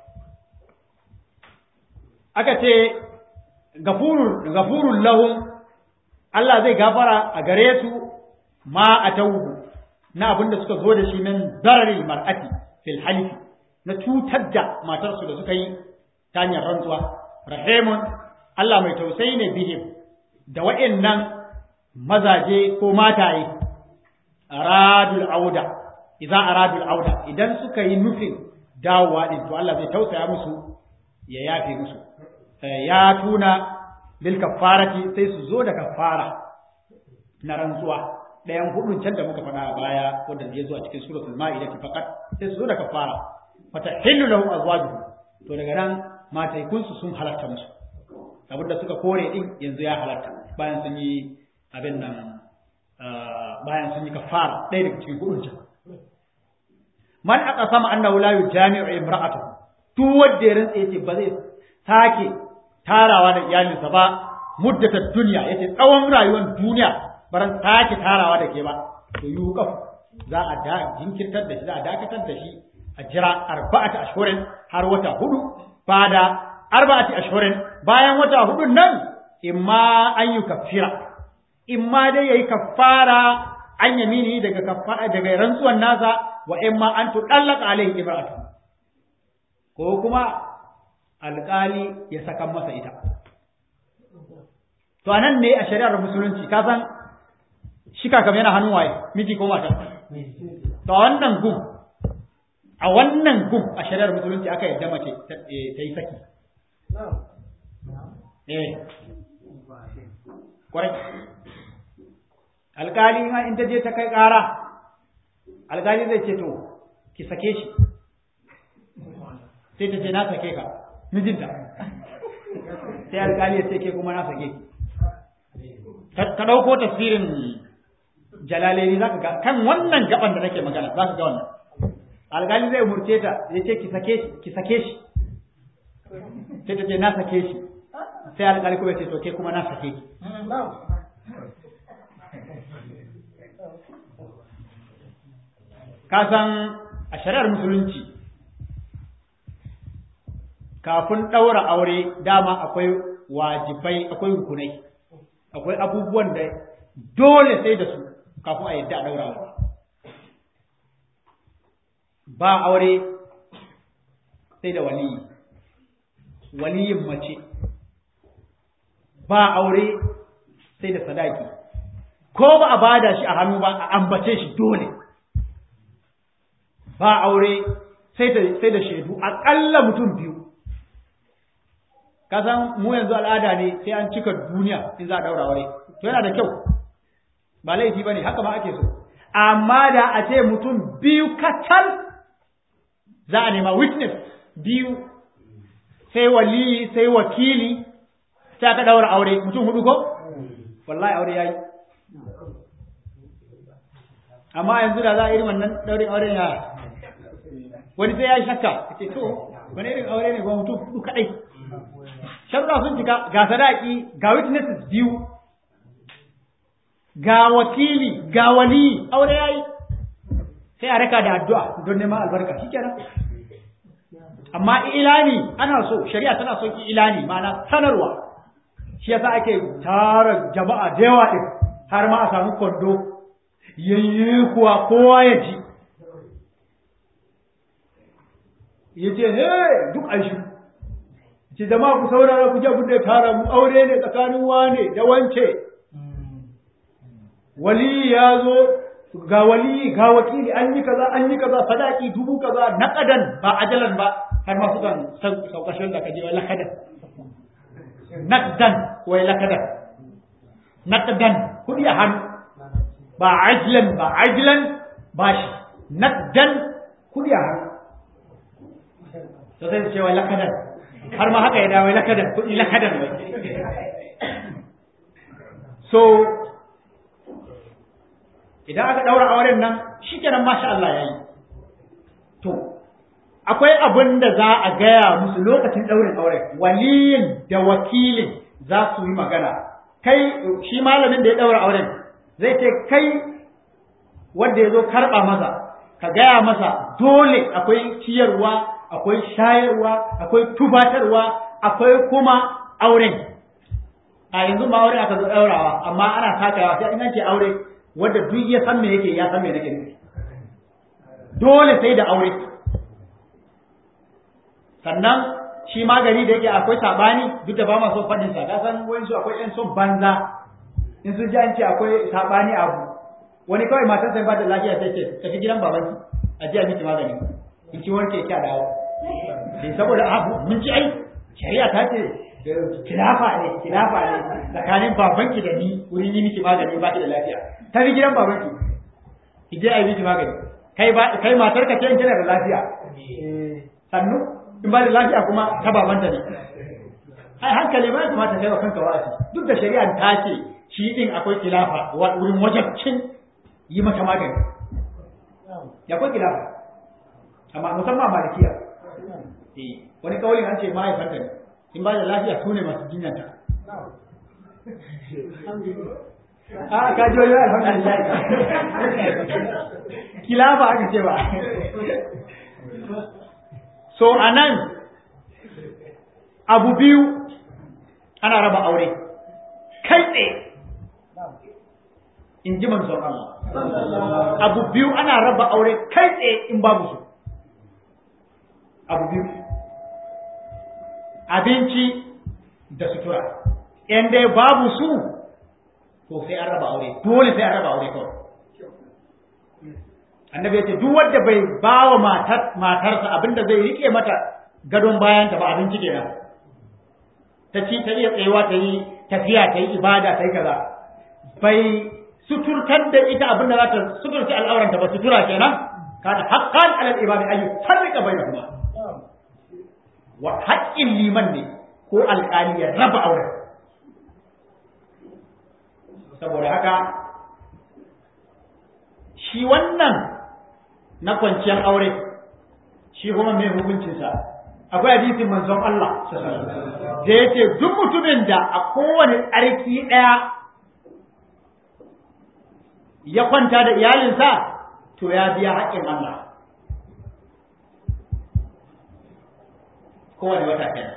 aka ce gafurun gafurun lahum Allah zai gafara a gare su ma a tauhu na abinda suka zo da shi min darari mar'ati fil halifi na cutar da matarsu da suka yi ta hanyar rantsuwa rahimun Allah mai tausayi ne bihim da wa'annan mazaje ko mataye aradul auda idan aradul auda idan suka yi nufin dawowa din to Allah zai tausaya musu ya yafe musu ya tuna bil kaffarati sai su zo da kaffara na rantsuwa ɗayan hudun can da muka faɗa a baya wanda ya zo a cikin suratul ma'ida faqat sai su zo da kaffara fata hillu lahum azwajuhum to daga nan mataikun su sun halarta musu abinda suka kore din yanzu ya halarta bayan sun yi abin nan bayan sun yi kaffara ɗaya daga cikin hudun can man aqsama annahu la yujami'u imra'atahu duk wanda ya rantsa yace ba zai sake tarawa da iyalinsa ba muddatar duniya yace tsawon rayuwar duniya baran sake tarawa da ke ba to yuqaf za a da jinkirtar da shi za a dakatar da shi a jira arba'ati ashhurin har wata hudu bada arba'ati ashhurin bayan wata hudun nan imma an yi kafira imma dai yayi kafara an yamini daga kafara daga rantsuwan nasa wa imma an tudallaka alaihi imra'atu ko kuma alƙali ya saka masa ita. To anan ne a shari'ar musulunci ka san shika kam yana hannun waye miji ko mata. To a wannan gum a wannan gum a shari'ar musulunci aka yadda mace ta yi saki. Eh. Kwarai. Alƙali ma in ta je ta kai ƙara alƙali zai ce to ki sake shi. Sai ta ce na sake ka. mijinta sai alƙali ya ce ke kuma na sake ka ɗauko tafsirin jalalaini za ka ga kan wannan gaban da nake magana za ka ga wannan alƙali zai umurce ta ya ce ki sake shi ki sake shi sai ta ce na sake shi sai alƙali kuma ya ce to ke kuma na sake ki ka san a shari'ar musulunci kafin ɗaura aure dama akwai wajibai akwai rukunai akwai abubuwan da dole sai da su kafin a yadda a ɗaura aure ba aure sai da waliyi waliyin mace ba aure sai da sadaki ko ba a bada shi a hannu ba a ambace shi dole ba aure sai da sai da shaidu aƙalla mutum biyu kasan mu yanzu al'ada ne sai an cika duniya in za a daura aure to yana da kyau ba laifi bane haka ma ake so amma da a ce mutum biyu kacal za a nema witness biyu sai waliyi sai wakili sai aka daura aure mutum hudu ko wallahi aure yayi amma yanzu da za a irin wannan daurin aure ya wani sai ya shakka ce to wani irin aure ne ba mutum hudu kadai sharuɗa sun cika ga sadaki ga witnesses biyu ga wakili ga wali aure yayi sai a raka da addu'a don neman albarka shikenan amma ilani ana so shari'a tana son ilani ma'ana sanarwa shi yasa ake tara jama'a da yawa din har ma a samu kwando yayye kuwa kowa ya ji yace he duk an shi ce jama'a ku saurara ku je ku da tara mu aure ne tsakanin wane da wance wali ya zo ga wali ga wakili an yi kaza an yi kaza sadaki dubu kaza naqadan ba ajalan ba har ma sukan saukashin da kaje wai lakadan naqdan wai lakadan naqdan kudi a hannu ba ajlan ba ajlan ba shi naqdan kudi a hannu to sai su ce wai lakadan har ma haka ya dawo lakadan kudi lakadan wai so idan aka daura auren nan shikenan masha Allah yayi to akwai abin da za a gaya musu lokacin daurin auren waliyin da wakilin za su yi magana kai shi malamin da ya daura auren zai ce kai wanda ya zo karɓa masa ka gaya masa dole akwai ciyarwa akwai shayarwa akwai tubatarwa akwai kuma auren a yanzu ma aure aka zo daurawa amma ana takawa sai in ce aure wanda duk ya san me yake ya san me nake nufi dole sai da aure sannan shi magani da yake akwai sabani duk da ba ma son fadin sa ka san wayan su akwai yan son banza in sun ji an ce akwai sabani abu wani kawai matar sai ba da lafiya sai ce tafi gidan babanki a ji a miki magani in ci warke ki a dawo sai saboda abu mun ci ai shari'a ta ce kilafa ne kilafa ne tsakanin babanki da ni wurin yi miki magani ba ki da lafiya ta fi gidan babanki ki je a yi miki magani kai ba kai matar ka ce in kina da lafiya sannu in ba da lafiya kuma ta babanta ne ai hankali ba ya kamata kai wa kanka wa'azi duk da shari'a ta ce shi din akwai kilafa wurin wajabcin yi mata magani ya akwai kilafa amma musamman malikiya wani kawalin an ce mahaifanta ne in ba da lafiya su ne masu jinyanta a ka ji wani alhamdulillah kilafa aka ce ba so a nan abu biyu ana raba aure kai tsaye in ji manzon Allah abu biyu ana raba aure kai tsaye in babu su abu biyu abinci da sutura in dai babu su to sai an raba aure dole sai an raba aure kawai annabi ya ce duk wanda bai ba wa matarsa abinda zai rike mata gadon bayan ta ba abinci kenan ta ci ta iya tsayewa ta yi tafiya ta yi ibada ta yi kaza bai suturtar da ita abinda za ta suturta al'auranta ba sutura kenan kana haqqan alal ibadi ayu farrika bainahuma wa haƙƙin liman ne ko alƙali ya raba auren saboda haka shi wannan na kwanciyar aure shi kuma mai hukuncinsa akwai hadisin manzon Allah da ya ce duk mutumin da a kowane tsarki ɗaya ya kwanta da iyalinsa to ya biya haƙƙin Allah kowane wata kenan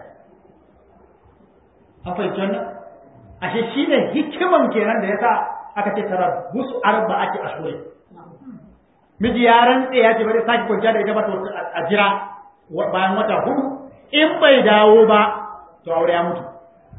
an fahimci wannan ashe shi ne hikiman kenan da ya sa aka ce tara busu arba'ati ashhurin miji ya rantse ya ce bari sake kwanciya da ita ba to a jira bayan wata hudu in bai dawo ba to aure ya mutu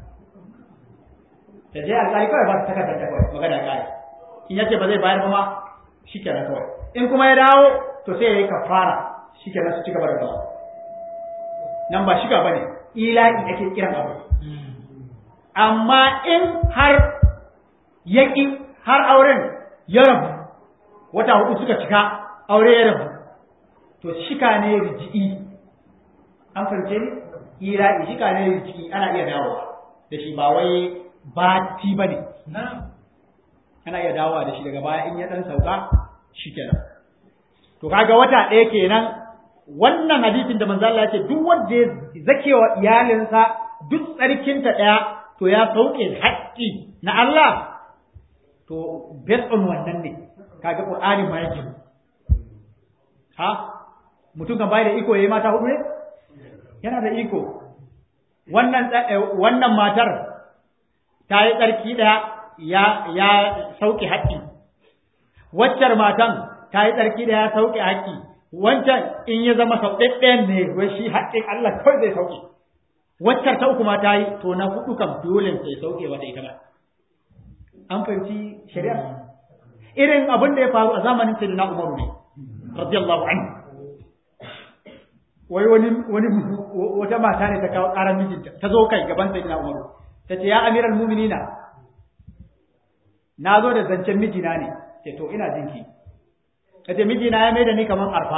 da je alƙali kawai ba ta takardar ta kawai magana ƙari in yace ba zai bayar ba ma shikenan kawai in kuma ya dawo to sai ya yi kafara shikenan su ci gaba da dawo nan ba shiga bane ila'i ake kiran abu amma in har yaƙi har auren ya rabu wata hudu suka cika aure ya rabu to shika ne riji'i an fahimce ni ila'i shika ne riji'i ana iya dawowa da shi ba wai bati ba ne ana iya dawowa da shi daga baya in ya dan sauka shikenan to kaga wata ɗaya kenan wannan hadisin da manzo Allah ya ce duk wanda ya zakewa iyalinsa duk tsarkinta ɗaya to ya sauke haƙƙi na Allah to based on wannan ne kaga Qur'ani ma yake ha mutum kan bai da iko yayi mata hudu ne yana da iko wannan wannan matar ta yi tsarki ɗaya ya ya sauke haƙƙi waccar matan ta yi tsarki ɗaya ya sauke haƙƙi wancan in ya zama sau ɗaɗɗayan ne wai shi haƙƙin Allah kawai zai sauke waccar ta uku ma ta yi to na hudu kam dole sai sauke wata ita ba an fahimci shari'a irin abin da ya faru a zamanin sayyidina Umaru ne radiyallahu anhu wai wani wani wata mata ne ta kawo ƙarar mijinta ta zo kai gaban sayyidina Umaru ta ce ya amiral mu'minina na zo da zancen mijina ne ce to ina jinki ta ce mijina ya mai da ni kamar arfa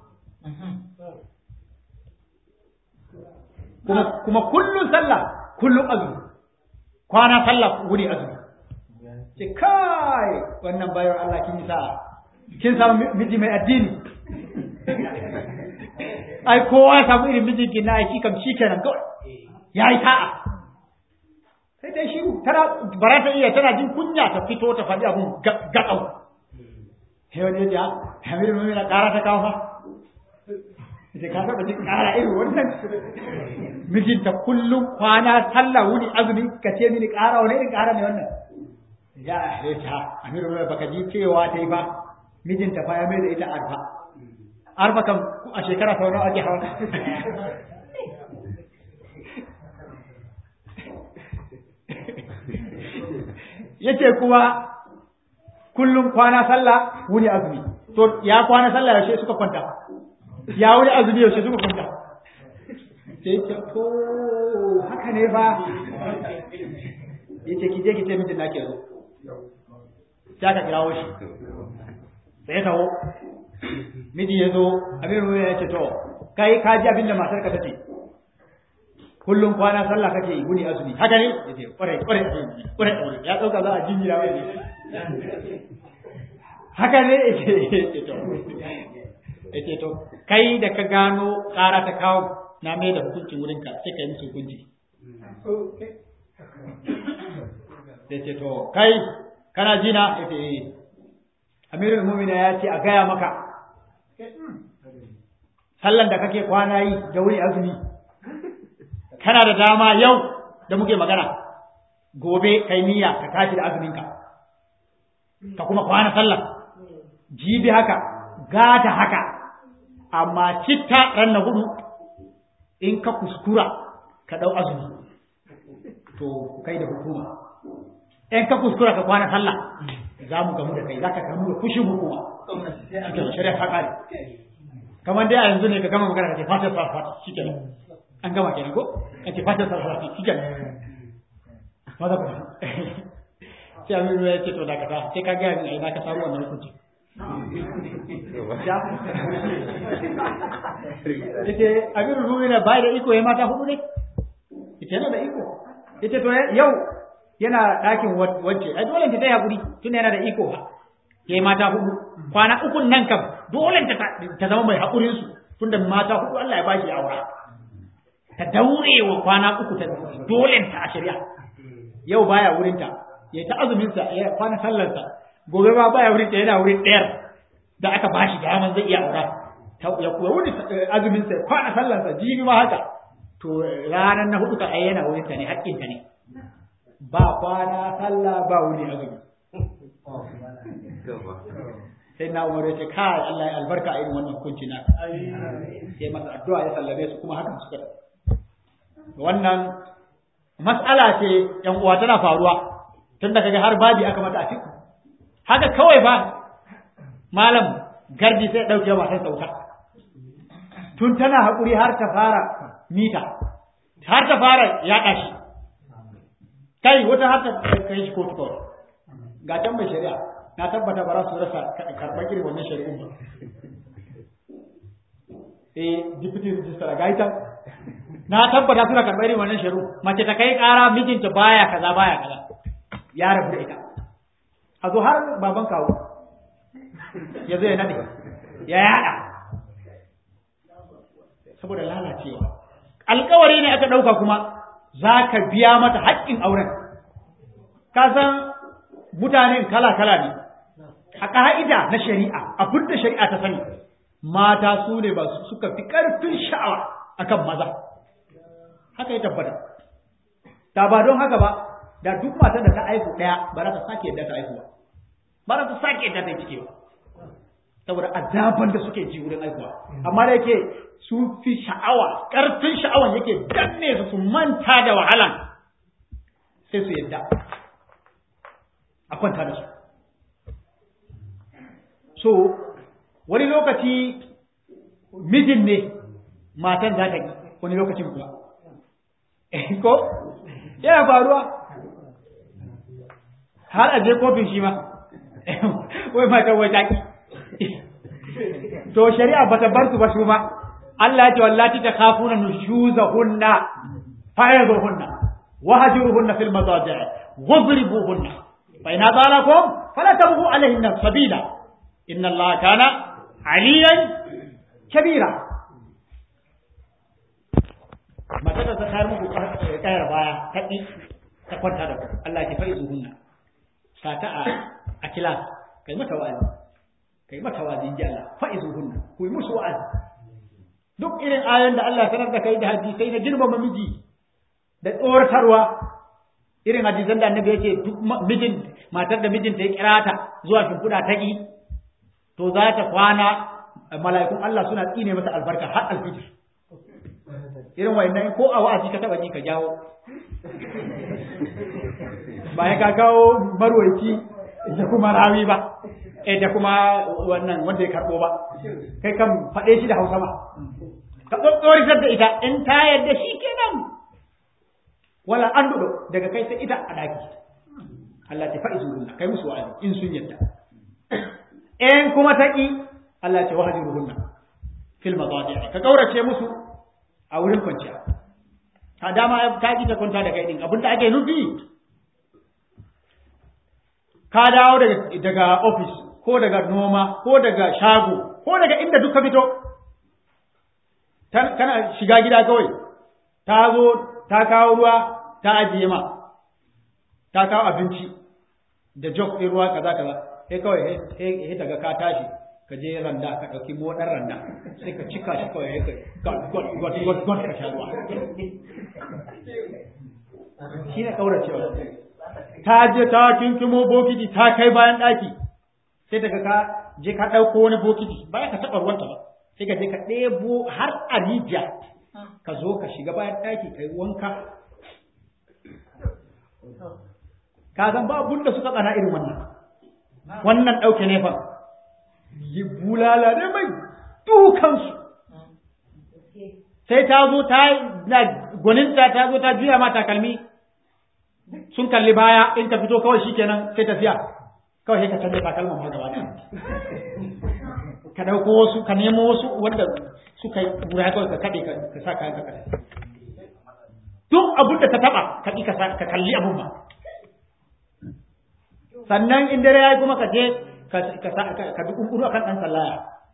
kuma kuma kullun sallah kullun azumi kwana sallah wuri azumi ce kai wannan bayar Allah kin sa kin samu miji mai addini ai kowa ya samu irin mijin kin na aiki kam shikenan kawai yayi ta'a sai dai shi tana bara ta iya tana jin kunya ta fito ta faɗi abun gaɗau sai wani ya ce hamidu mummi na ƙara ta kawo fa ita ka taɓa jin ƙara irin wannan mijinta kullum kwana sallah wuni azumi ka ce mini ƙara wani irin ƙara ne wannan ya ya ta amiru mummi baka ji cewa ta yi ba mijinta fa ya mai da ita arfa arfa kam a shekara sau nawa ake hawa yace kuma kullum kwana sallah wuni azumi to ya kwana sallah yaushe suka kwanta ya wuni azumi yaushe suka kwanta sai ce to haka ne fa yace ki je ki ce mijin nake zo sai aka kirawo shi sai ya taho miji ya zo abin ruwa ya ce to kai ka ji abin da matar ka tace kullum kwana sallah kake yi guni azumi haka ne yace kware kware kware ya dauka za a jinjira mai haka ne yace to yace to kai da ka gano ƙara ta kawo na mai da hukunci wurin ka sai ka yi musu hukunci yace to kai kana jina yace eh amirul mu'mina ya ce a gaya maka sallan da kake kwana yi da wuri azumi kana da dama yau da muke magana gobe kai niyya ka tashi da azuminka ka kuma kwana sallah jibi haka gata haka amma citta ran na hudu in ka kuskura ka dau azumi to kai da hukuma in ka kuskura ka kwana sallah za mu gamu da kai za ka gamu da fushin hukuma shari'a ta kare kamar dai a yanzu ne ka gama magana ka ce fatar sa fata shi kenan an gama kenan ko an ce fatar sa fata shi kenan maza ku sai amin ya ce to da kasa sai ka gaya min a ina ka samu wannan hukunci yace amirul mu'minin bai da iko ya mata hudu ne yace yana da iko yace to yau yana ɗakin wacce ai dole ta yi hakuri tun yana da iko ya yi mata hudu kwana ukun nan kam dole ta zama mai haƙurin su tunda mata hudu Allah ya ba shi aura ta daure wa kwana uku ta dole ta a shari'a yau baya wurin ta ya ta azumin sa ya kwana sallar sa gobe ma baya wurin ta yana wurin ɗayar da aka bashi daman zai iya aura ya wuni azumin sa kwana sallansa jibi ma haka to ranar na hudu ka ayyana wurin ta ne haƙƙin ta ne ba kwana sallah ba wuni azumi sai na umar ya ce kai Allah ya albarka a irin wannan hukunci na sai masa addu'a ya sallame su kuma hakan suka wannan mas'ala ce yan uwa tana faruwa tun da kaga har babi aka mata a fiku haka kawai ba malam gardi sai dauke wa sai sauka tun tana hakuri har ta fara mita har ta fara yaɗa shi kai wata har ta kai shi kotu kawai ga can mai shari'a na tabbata ba za su rasa karɓar irin wannan shari'un ba eh deputy registrar ga ita na tabbata suna karɓar irin wannan shari'u mace ta kai ƙara mijinta baya kaza baya kaza ya rabu da ita a zo har baban kawo ya zo ya nade ya yada saboda lalacewa alkawari ne aka ɗauka kuma za ka biya mata haƙƙin auren ka san mutanen kala-kala ne a ƙa'ida na shari'a abin da shari'a ta sani mata su ne ba suka fi ƙarfin sha'awa akan maza haka ya tabbata ta ba don haka ba da duk matan da ta aihu ɗaya ba za ta sake yadda ta aihu ba ba za ta sake yadda ta yi cike ba saboda azaban da suke ji wurin aihuwa amma da yake su fi sha'awa ƙarfin sha'awan yake danne su su manta da wahalan sai su yadda a kwanta da su so wani lokaci mijin ne matan za ta yi wani lokacin kuwa ko yana faruwa har a je kofin shi ma wai matan wai taki to shari'a ba ta bar su ba su ma Allah ya ce wallati ta khafuna nushuzahunna fayazuhunna wahjuruhunna fil madaji' wadribuhunna fa in adalakum fala tabghu alayhinna sabila inna Allah kana aliyan kabira mata da ta kayar muku kayar baya ta ɗi ta kwanta da Allah ke fari zuhunna sata a a kila kai mata wa'azi kai mata wa'azi ji Allah fa'i zuhunna ku yi musu wa'azi duk irin ayoyin da Allah sanar da kai da hadisai na girmama miji da tsoratarwa irin hadisan da annabi yake duk mijin matar da mijinta ya kira ta zuwa shimfiɗa ta ƙi to za ta kwana mala'ikun Allah suna tsine masa albarka har alfijir irin wayannan ko a wa'azi ka taba ji ka jawo ba ya ka kawo marwaci da kuma rawi ba eh da kuma wannan wanda ya karbo ba kai kan faɗe shi da Hausa ba ka tsotsoritar da ita in ta yadda shi kenan wala an dudo daga kai sai ita a daki Allah ta fa'izu hunna kai musu wa'azi in sun yadda in kuma ta ki Allah ce wahjuruhunna fil madaji' ka kaurace musu a wurin kwanciya ta dama ta ki ta kwanta da kai din abinda ake nufi ka dawo daga daga office ko daga noma ko daga shago ko daga inda duka fito kana shiga gida kawai ta zo ta kawo ruwa ta ajiye ma ta kawo abinci da jog ɗin ruwa kaza kaza sai kawai sai daga ka tashi ka je randa ka ɗauki moɗar randa sai ka cika shi kawai ya kai gwat gwat gwat ka sha ruwa shi ne ƙauracewa ta je ta kinkimo bokiti ta kai bayan ɗaki sai daga ka je ka ɗauko wani bokiti baya ka taɓa ruwanta ba sai ka je ka ɗebo har a rijiya ka zo ka shiga bayan ɗaki ka yi wanka ka zan ba abun da suka tsana irin wannan wannan ɗauke ne fa yi bulala ne mai dukansu sai ta zo ta na gwaninta ta zo ta juya ma takalmi sun kalli baya in ka fito kawai shikenan sai tafiya kawai sai ka canza takalman ma gaba ka ɗauko wasu ka nemo wasu wanda suka yi wura kawai ka kaɗe ka sa kayan ka kaɗe duk abin da ta taɓa ka ƙi ka kalli abun ba sannan in dare ya yi kuma ka je ka bi kunkuru akan ɗan sallaya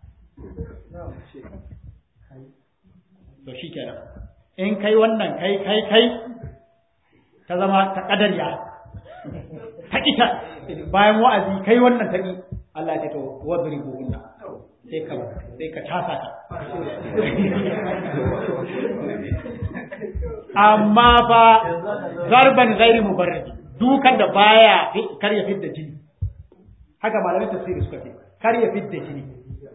to shi kenan in kai wannan kai kai kai ta zama ta ƙadariya ta ita bayan wa'azi kai wannan ta ƙi Allah ya ce to wadribu hunna sai ka sai ka tasa ta amma fa zarban ghairi mubarrad dukan da baya kar ya fidda jini haka malamin tafsiri suka ce kar ya fidda jini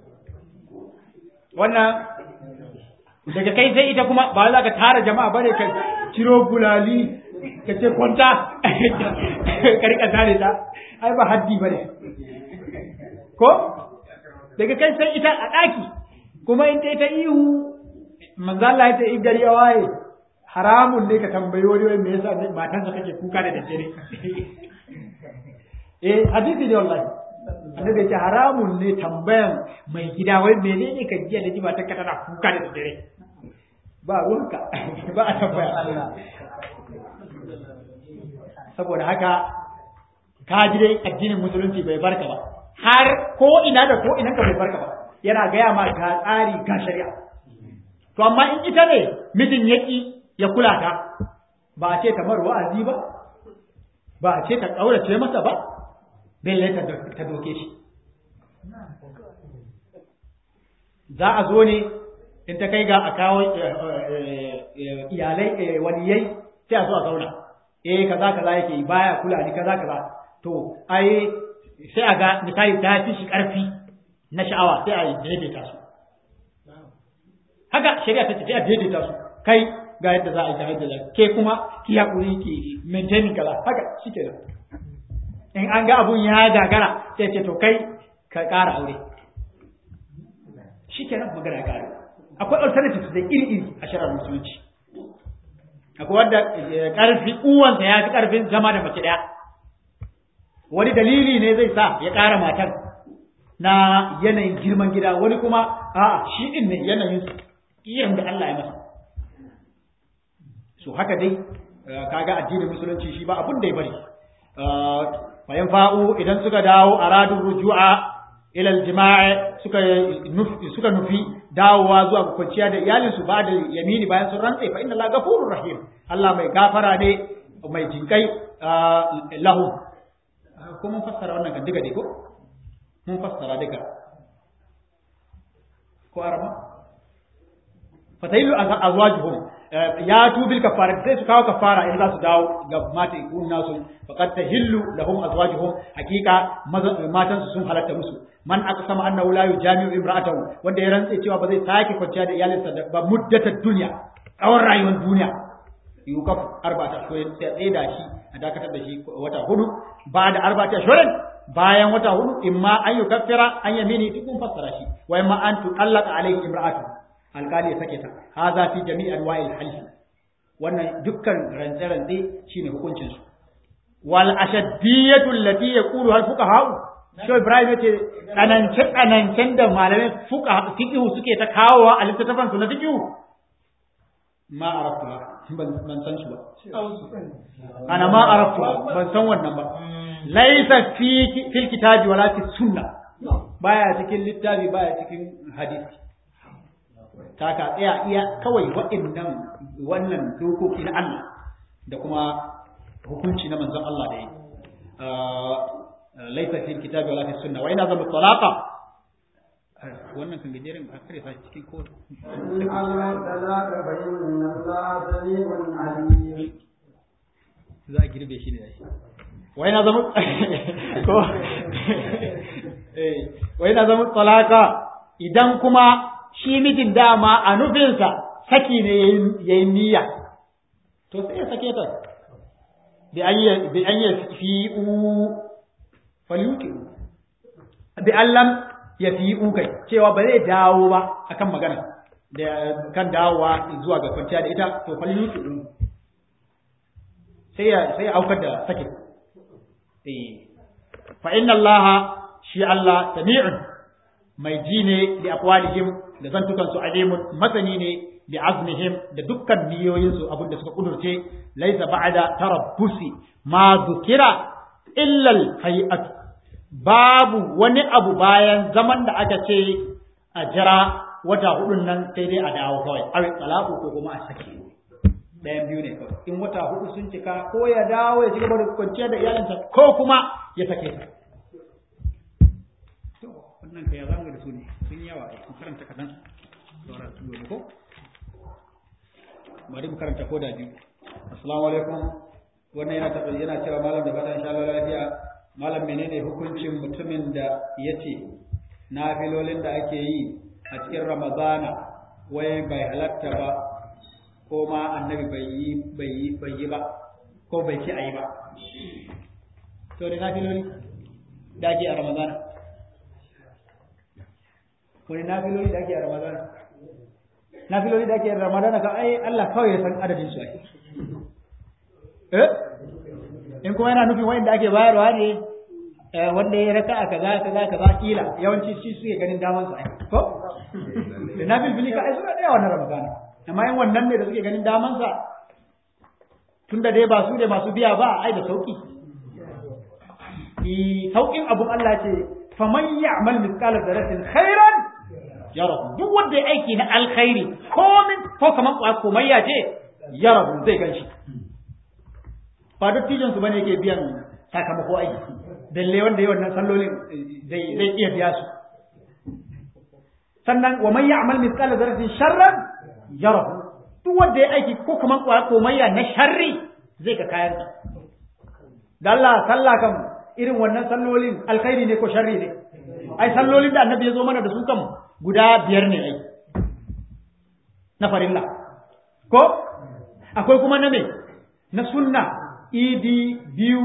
wannan daga kai sai ita kuma ba za ka tara jama'a bane ka ciro bulali ka ce kwanta ka rika tare ta ai ba haddi bane ko daga kai sai ita a daki kuma in ta ita ihu manzo Allah ya ce in gari ya waye haramun ne ka tambayi wani wai me yasa matansa kake kuka da daddare eh hadisi ne wallahi annabi ce haramun ne tambayan mai gida wai menene ka jiya da jima ta ka tana kuka da daddare ba ruwanka ba a tambaya saboda haka ka ji dai addinin musulunci bai barka ba har ko ina da ko ina ka bai barka ba yana gaya ma ga tsari ga shari'a to amma in ita ne mijin yaki ya kula ta ba a ce ta mar wa'azi ba ba a ce ta ƙaurace masa ba belle ta doke shi za a zo ne in ta kai ga a kawo iyalai waliyai sai a zo a zauna eh kaza kaza yake baya kula ni kaza kaza to ai sai a ga misali ta fi shi ƙarfi na sha'awa sai a daidaita su haka shari'a ta ce sai a daidaita su kai ga yadda za a yi ga yadda za ke kuma ki haƙuri ki maintaining kaza haka shi ke in an ga abun ya gagara sai ce to kai ka ƙara aure shi ke nan magana ya ƙare akwai alternatives da iri-iri a shirar musulunci akwai wadda ƙarfi uwansa ya fi ƙarfin zama da mace ɗaya wani dalili ne zai sa ya ƙara matar na yanayin girman gida wani kuma a'a shi ɗin ne yanayin irin da Allah ya masa so haka dai kaga addinin musulunci shi ba abun da ya bari fayan fa'u idan suka dawo a radun rujua ila aljima'i suka nufi suka nufi dawowa zuwa ga kwanciya da iyalin su ba da yamini bayan sun rantse fa inna la ghafurur rahim Allah mai gafara ne mai jinkai lahu ko mun fassara wannan kan diga dai ko mun fassara diga ko arama fatailu azwajuhum ya tubil kafara sai su kawo kafara in za su dawo ga mata ikun nasu faqad tahillu lahum azwajuhum hakika matan su sun halatta musu man aqsama annahu la yujami'u imra'atahu wanda ya rantse cewa ba zai sake kwanciya da iyalinsa da ba muddatar duniya tsawon rayuwar duniya yukaf arba'ata shurin sai tsaye da shi a dakatar da shi wata hudu ba da arba'ata shurin bayan wata hudu imma an yukaffira an yamini tukun fassara shi wa imma an tuqallaka alayhi imra'atuhu alkali ya sake ta haza fi jami'i anwa'il half wannan dukkan rantse-rantse shine hukuncin su wal ashaddiyatu allati yaqulu hal fuqaha Sho Ibrahim yace tsanance tsanancen da malamai fuqa fiqh suke ta kawowa a littattafan su na fiqh ma arafta ban san su ba ana ma arafta ban san wannan ba laysa fi fil kitabi wala fi sunna baya cikin littafi baya cikin hadisi ta ka tsaya iya kawai waɗannan wannan dokoki na Allah da kuma hukunci na manzon Allah da yi laisa fil kitabi wala fi sunna wa ina zama talaqa wannan kan gajeren ba kare sa cikin ko in Allah talaka bayin Allah sami'un alim za a girbe shi ne shi wa ina zama ko eh wa ina zama talaqa idan kuma shi mijin dama a nufinsa saki ne ya yi niyya to sai ya sake ta bi an yi fi'u falyuki bi allam ya fi'u kai cewa ba zai dawo ba akan magana da kan dawowa zuwa ga kwanciya da ita to falyuki sai ya sai ya aukar da sake eh fa inna allaha shi Allah sami'un mai ji ne da aqwalihim da zantukan su alimun masani ne bi azmihim da dukkan niyoyin su abinda suka kudurce laisa ba'da tarabbusi ma zukira illa al babu wani abu bayan zaman da aka ce a jira wata hudun nan sai dai a dawo kawai awi talaku ko kuma a sake ɗayan biyu ne kawai in wata hudu sun cika ko ya dawo ya ci gaba da kwanciya da iyalinsa ko kuma ya sake ta wannan ka ya zamu da su ne sun yawa mu karanta kadan sauran su gobe ko bari mu karanta ko da biyu assalamu alaikum wannan yana tabbata yana cewa malam da fatan insha Allah lafiya malam menene hukuncin mutumin da yace nafilolin da ake yi a cikin ramadana wai bai halatta ba ko ma annabi bai yi bai yi bai yi ba ko bai ci ayi ba to da nafiloli da ake a ramadana wani nafiloli da ake a ramadana nafiloli da ake a ramadana ka ai Allah kawai ya san adadin su ai eh in kuma yana nufin wanda ake bayarwa ne wanda ya raka a kaza kaza kaza kila yawanci shi suke ganin daman su ai ko da nafil bili ka ai suna da yawan ramadana amma in wannan ne da suke ganin daman sa tunda dai ba su ne masu biya ba ai da sauki sauƙin abun Allah ce faman ya'mal mithqala dharratin khairan yarahu duk wanda ya aiki na alkhairi komin ko kaman komayya ce yarahu zai ganshi ba duk tijan su bane yake biyan sakamako aiki dalle wanda yayi wannan sallolin zai zai iya biya su sannan wa man ya'mal mithqala dharratin sharran yarahu duk wanda ya aiki ko kaman komayya na sharri zai ga kayan da Allah sallah kan irin wannan sallolin alkhairi ne ko sharri ne ai sallolin da annabi ya zo mana da su kan guda biyar ne ai na farilla ko akwai kuma na me na sunna idi biyu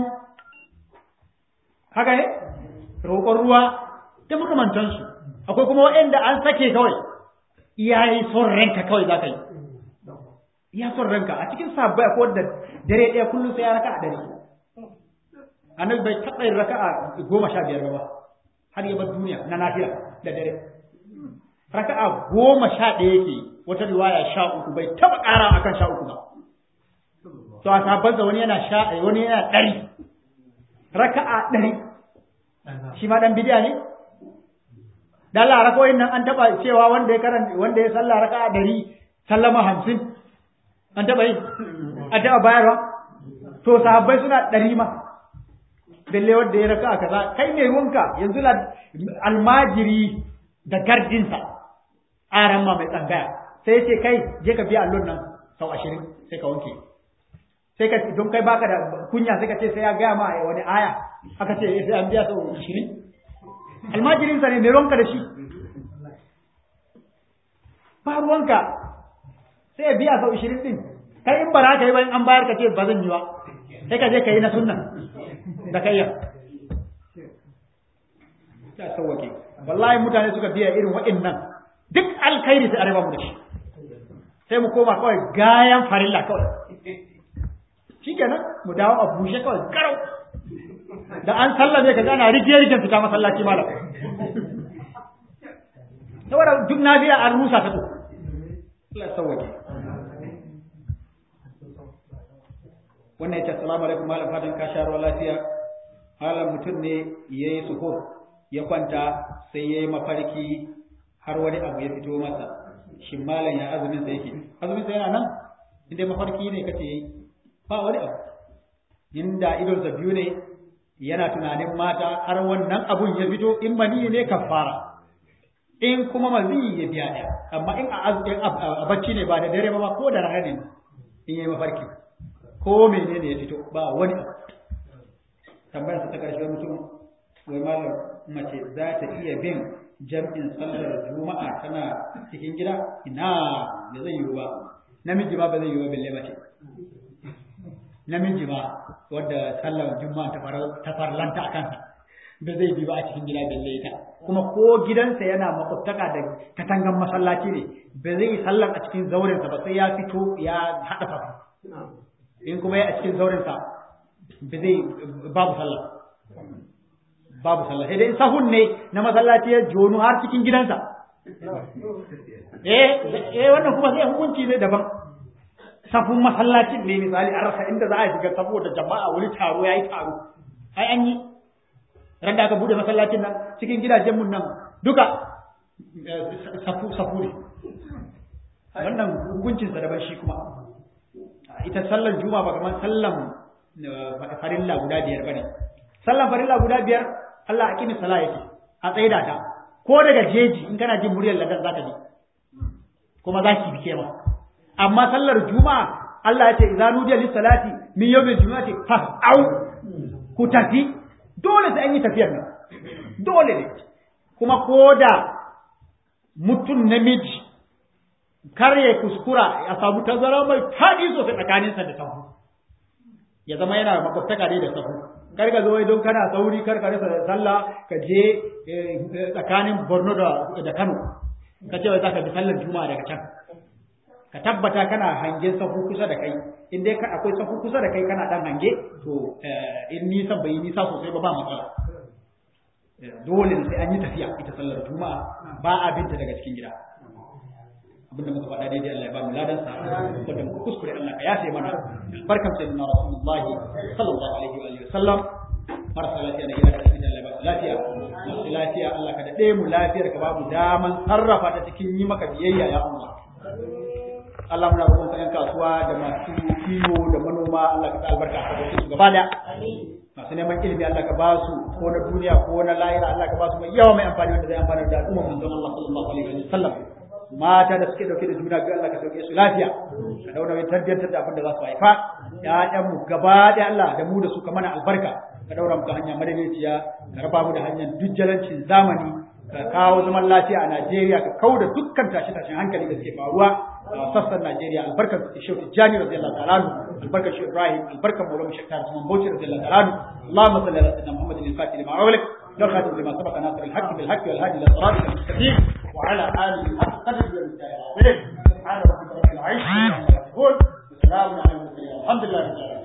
haka ne roƙon ruwa da makamantansu akwai kuma waɗanda an sake kawai iyayi son ranka kawai za ka yi iya son ranka a cikin sabbai akwai wadda dare ɗaya kullum sai ya raka a dare annabi bai taɓa yin raka'a goma sha biyar ba har ya bar duniya na nafiya da dare raka'a goma sha ɗaya yake wata riwaya sha uku bai taɓa ƙara akan sha uku ba to a sabansa wani yana sha wani yana ɗari raka'a ɗari shi ma ɗan bidiya ne da Allah rakoyin nan an taɓa cewa wanda ya karanta wanda ya sallah raka'a ɗari sallama hamsin an taɓa yi an taɓa bayarwa to sahabbai suna ɗari ma balle wanda ya raka kaza kai ne ruwanka yanzu la almajiri da gardinsa aran ma mai tsangaya sai ce kai je ka biya allon nan sau ashirin sai ka wanke sai ka don kai baka da kunya sai ka ce sai ya gaya ma wani aya aka ce sai an biya sau ashirin almajirinsa ne mai ruwanka da shi ba ruwanka sai ya biya sau ashirin din kai in ba za ka yi ba in an bayar ka ce ba zan yi ba sai ka je ka yi na sunna da kayya ta sauwake wallahi mutane suka biya irin waɗannan duk alkhairi sai arewa mu da shi sai mu koma kawai gayan farilla kawai shikenan mu dawo a bushe kawai garau da an sallame ka gana rijiye rijiyen fita masallaci malam saboda duk nafiya an rusa ta to Allah sauwake wannan yace assalamu alaikum malam fatan ka sha ruwa lafiya malam mutum ne yayi suhur ya kwanta sai yayi mafarki har wani abu ya fito masa shin malam ya azumin sa yake azumin sa yana nan inda mafarki ne kace yayi ba wani abu inda idon sa biyu ne yana tunanin mata har wannan abun ya fito in mani ne kafara in kuma mazi ya biya ɗaya amma in a bacci ne ba da dare ba ko da rana ne in yayi mafarki ko menene ya fito ba wani abu tambayar sa ta karshe mutum wai malam mace za ta iya bin jam'in sallar juma'a tana cikin gida ina da zai yiwu ba namiji ba ba zai yiwu ba balle mace namiji ba wadda sallar juma'a ta farlanta a kansa ba zai bi ba a cikin gida balle ita kuma ko gidansa yana makwabtaka da katangan masallaci ne ba zai yi sallar a cikin zaurensa ba sai ya fito ya haɗa safa in kuma ya a cikin zaurinsa ba zai babu sallah babu sallah sai dai sahun ne na masallaci ya jonu har cikin gidansa eh eh wannan kuma sai hukunci ne daban safun masallacin ne misali an rasa inda za a shiga saboda jama'a wani taro yayi taro ai an yi ran da aka bude masallacin nan cikin gidajen mun nan duka safu safu ne wannan hukuncinsa daban shi kuma ita sallar juma ba kamar sallan farilla guda biyar bane sallan farilla guda biyar Allah aqimi sala yake a tsaida ta ko daga jeji in kana jin muryar ladan zaka ji kuma za ki bike ma amma sallar juma'a Allah ya ce idza nudiya lis salati min yawmil jumu'ati fas'au ku tafi dole sai an yi tafiyar nan dole ne kuma ko da mutum namiji kar ya kuskura ya samu tazara mai faɗi sosai tsakaninsa da sahu ya zama yana makwabtaka ne da sahu kar ka zo don kana sauri kar ka rasa sallah ka je tsakanin Borno da Kano ka ce wai za ka bi sallar juma'a daga can ka tabbata kana hangen sahu kusa da kai in dai akwai sahu kusa da kai kana dan hange to in nisan bai nisa sosai ba ba matsala dole sai an yi tafiya ita sallar juma'a ba a binta daga cikin gida abinda muka faɗa daidai Allah ya ba mu ladan sa wanda muka kuskure Allah ka yafe mana barkan sai na rasulullahi sallallahu alaihi wa alihi wasallam marasa lafiya na gida da cikin Allah ya ba su lafiya masu lafiya Allah ka daɗe mu lafiyar ka ba mu daman sarrafa ta cikin yi maka biyayya ya Allah Allah muna roƙon ka ƴan kasuwa da masu kiwo da manoma Allah ka sa albarka a cikin su gaba daya masu neman ilimi Allah ka ba su ko na duniya ko na lahira Allah ka ba su mai yawa mai amfani wanda zai amfana da al'umma manzon Allah sallallahu alaihi wa sallam mata da suke dauke da juna biyu Allah ka sauke su lafiya ka daura mai tarbiyyantar da abin da za su haifa ƴaƴan mu gaba da Allah da mu da su ka mana albarka ka daura mu hanya madaidaiciya ka raba mu da hanyar dujjalancin zamani ka kawo zaman lafiya a Najeriya ka kauda dukkan tashe-tashen hankali da suke faruwa a sassan Najeriya albarkar Shehu Tijjani radiyallahu ta'ala anhu albarkar Shehu Ibrahim albarkar Maulana Sheikh Tarjuma Bauchi radiyallahu ta'ala anhu Allahumma salli ala sayyidina Muhammadin al-Fatih lima ughliq والخاتم لما سبق ناصر الحق بالحق والهادي الى صراطك المستقيم وعلى اله حق قدر والمستعين سبحان ربك رب العزه عما يصفون وسلام على المرسلين الحمد لله رب العالمين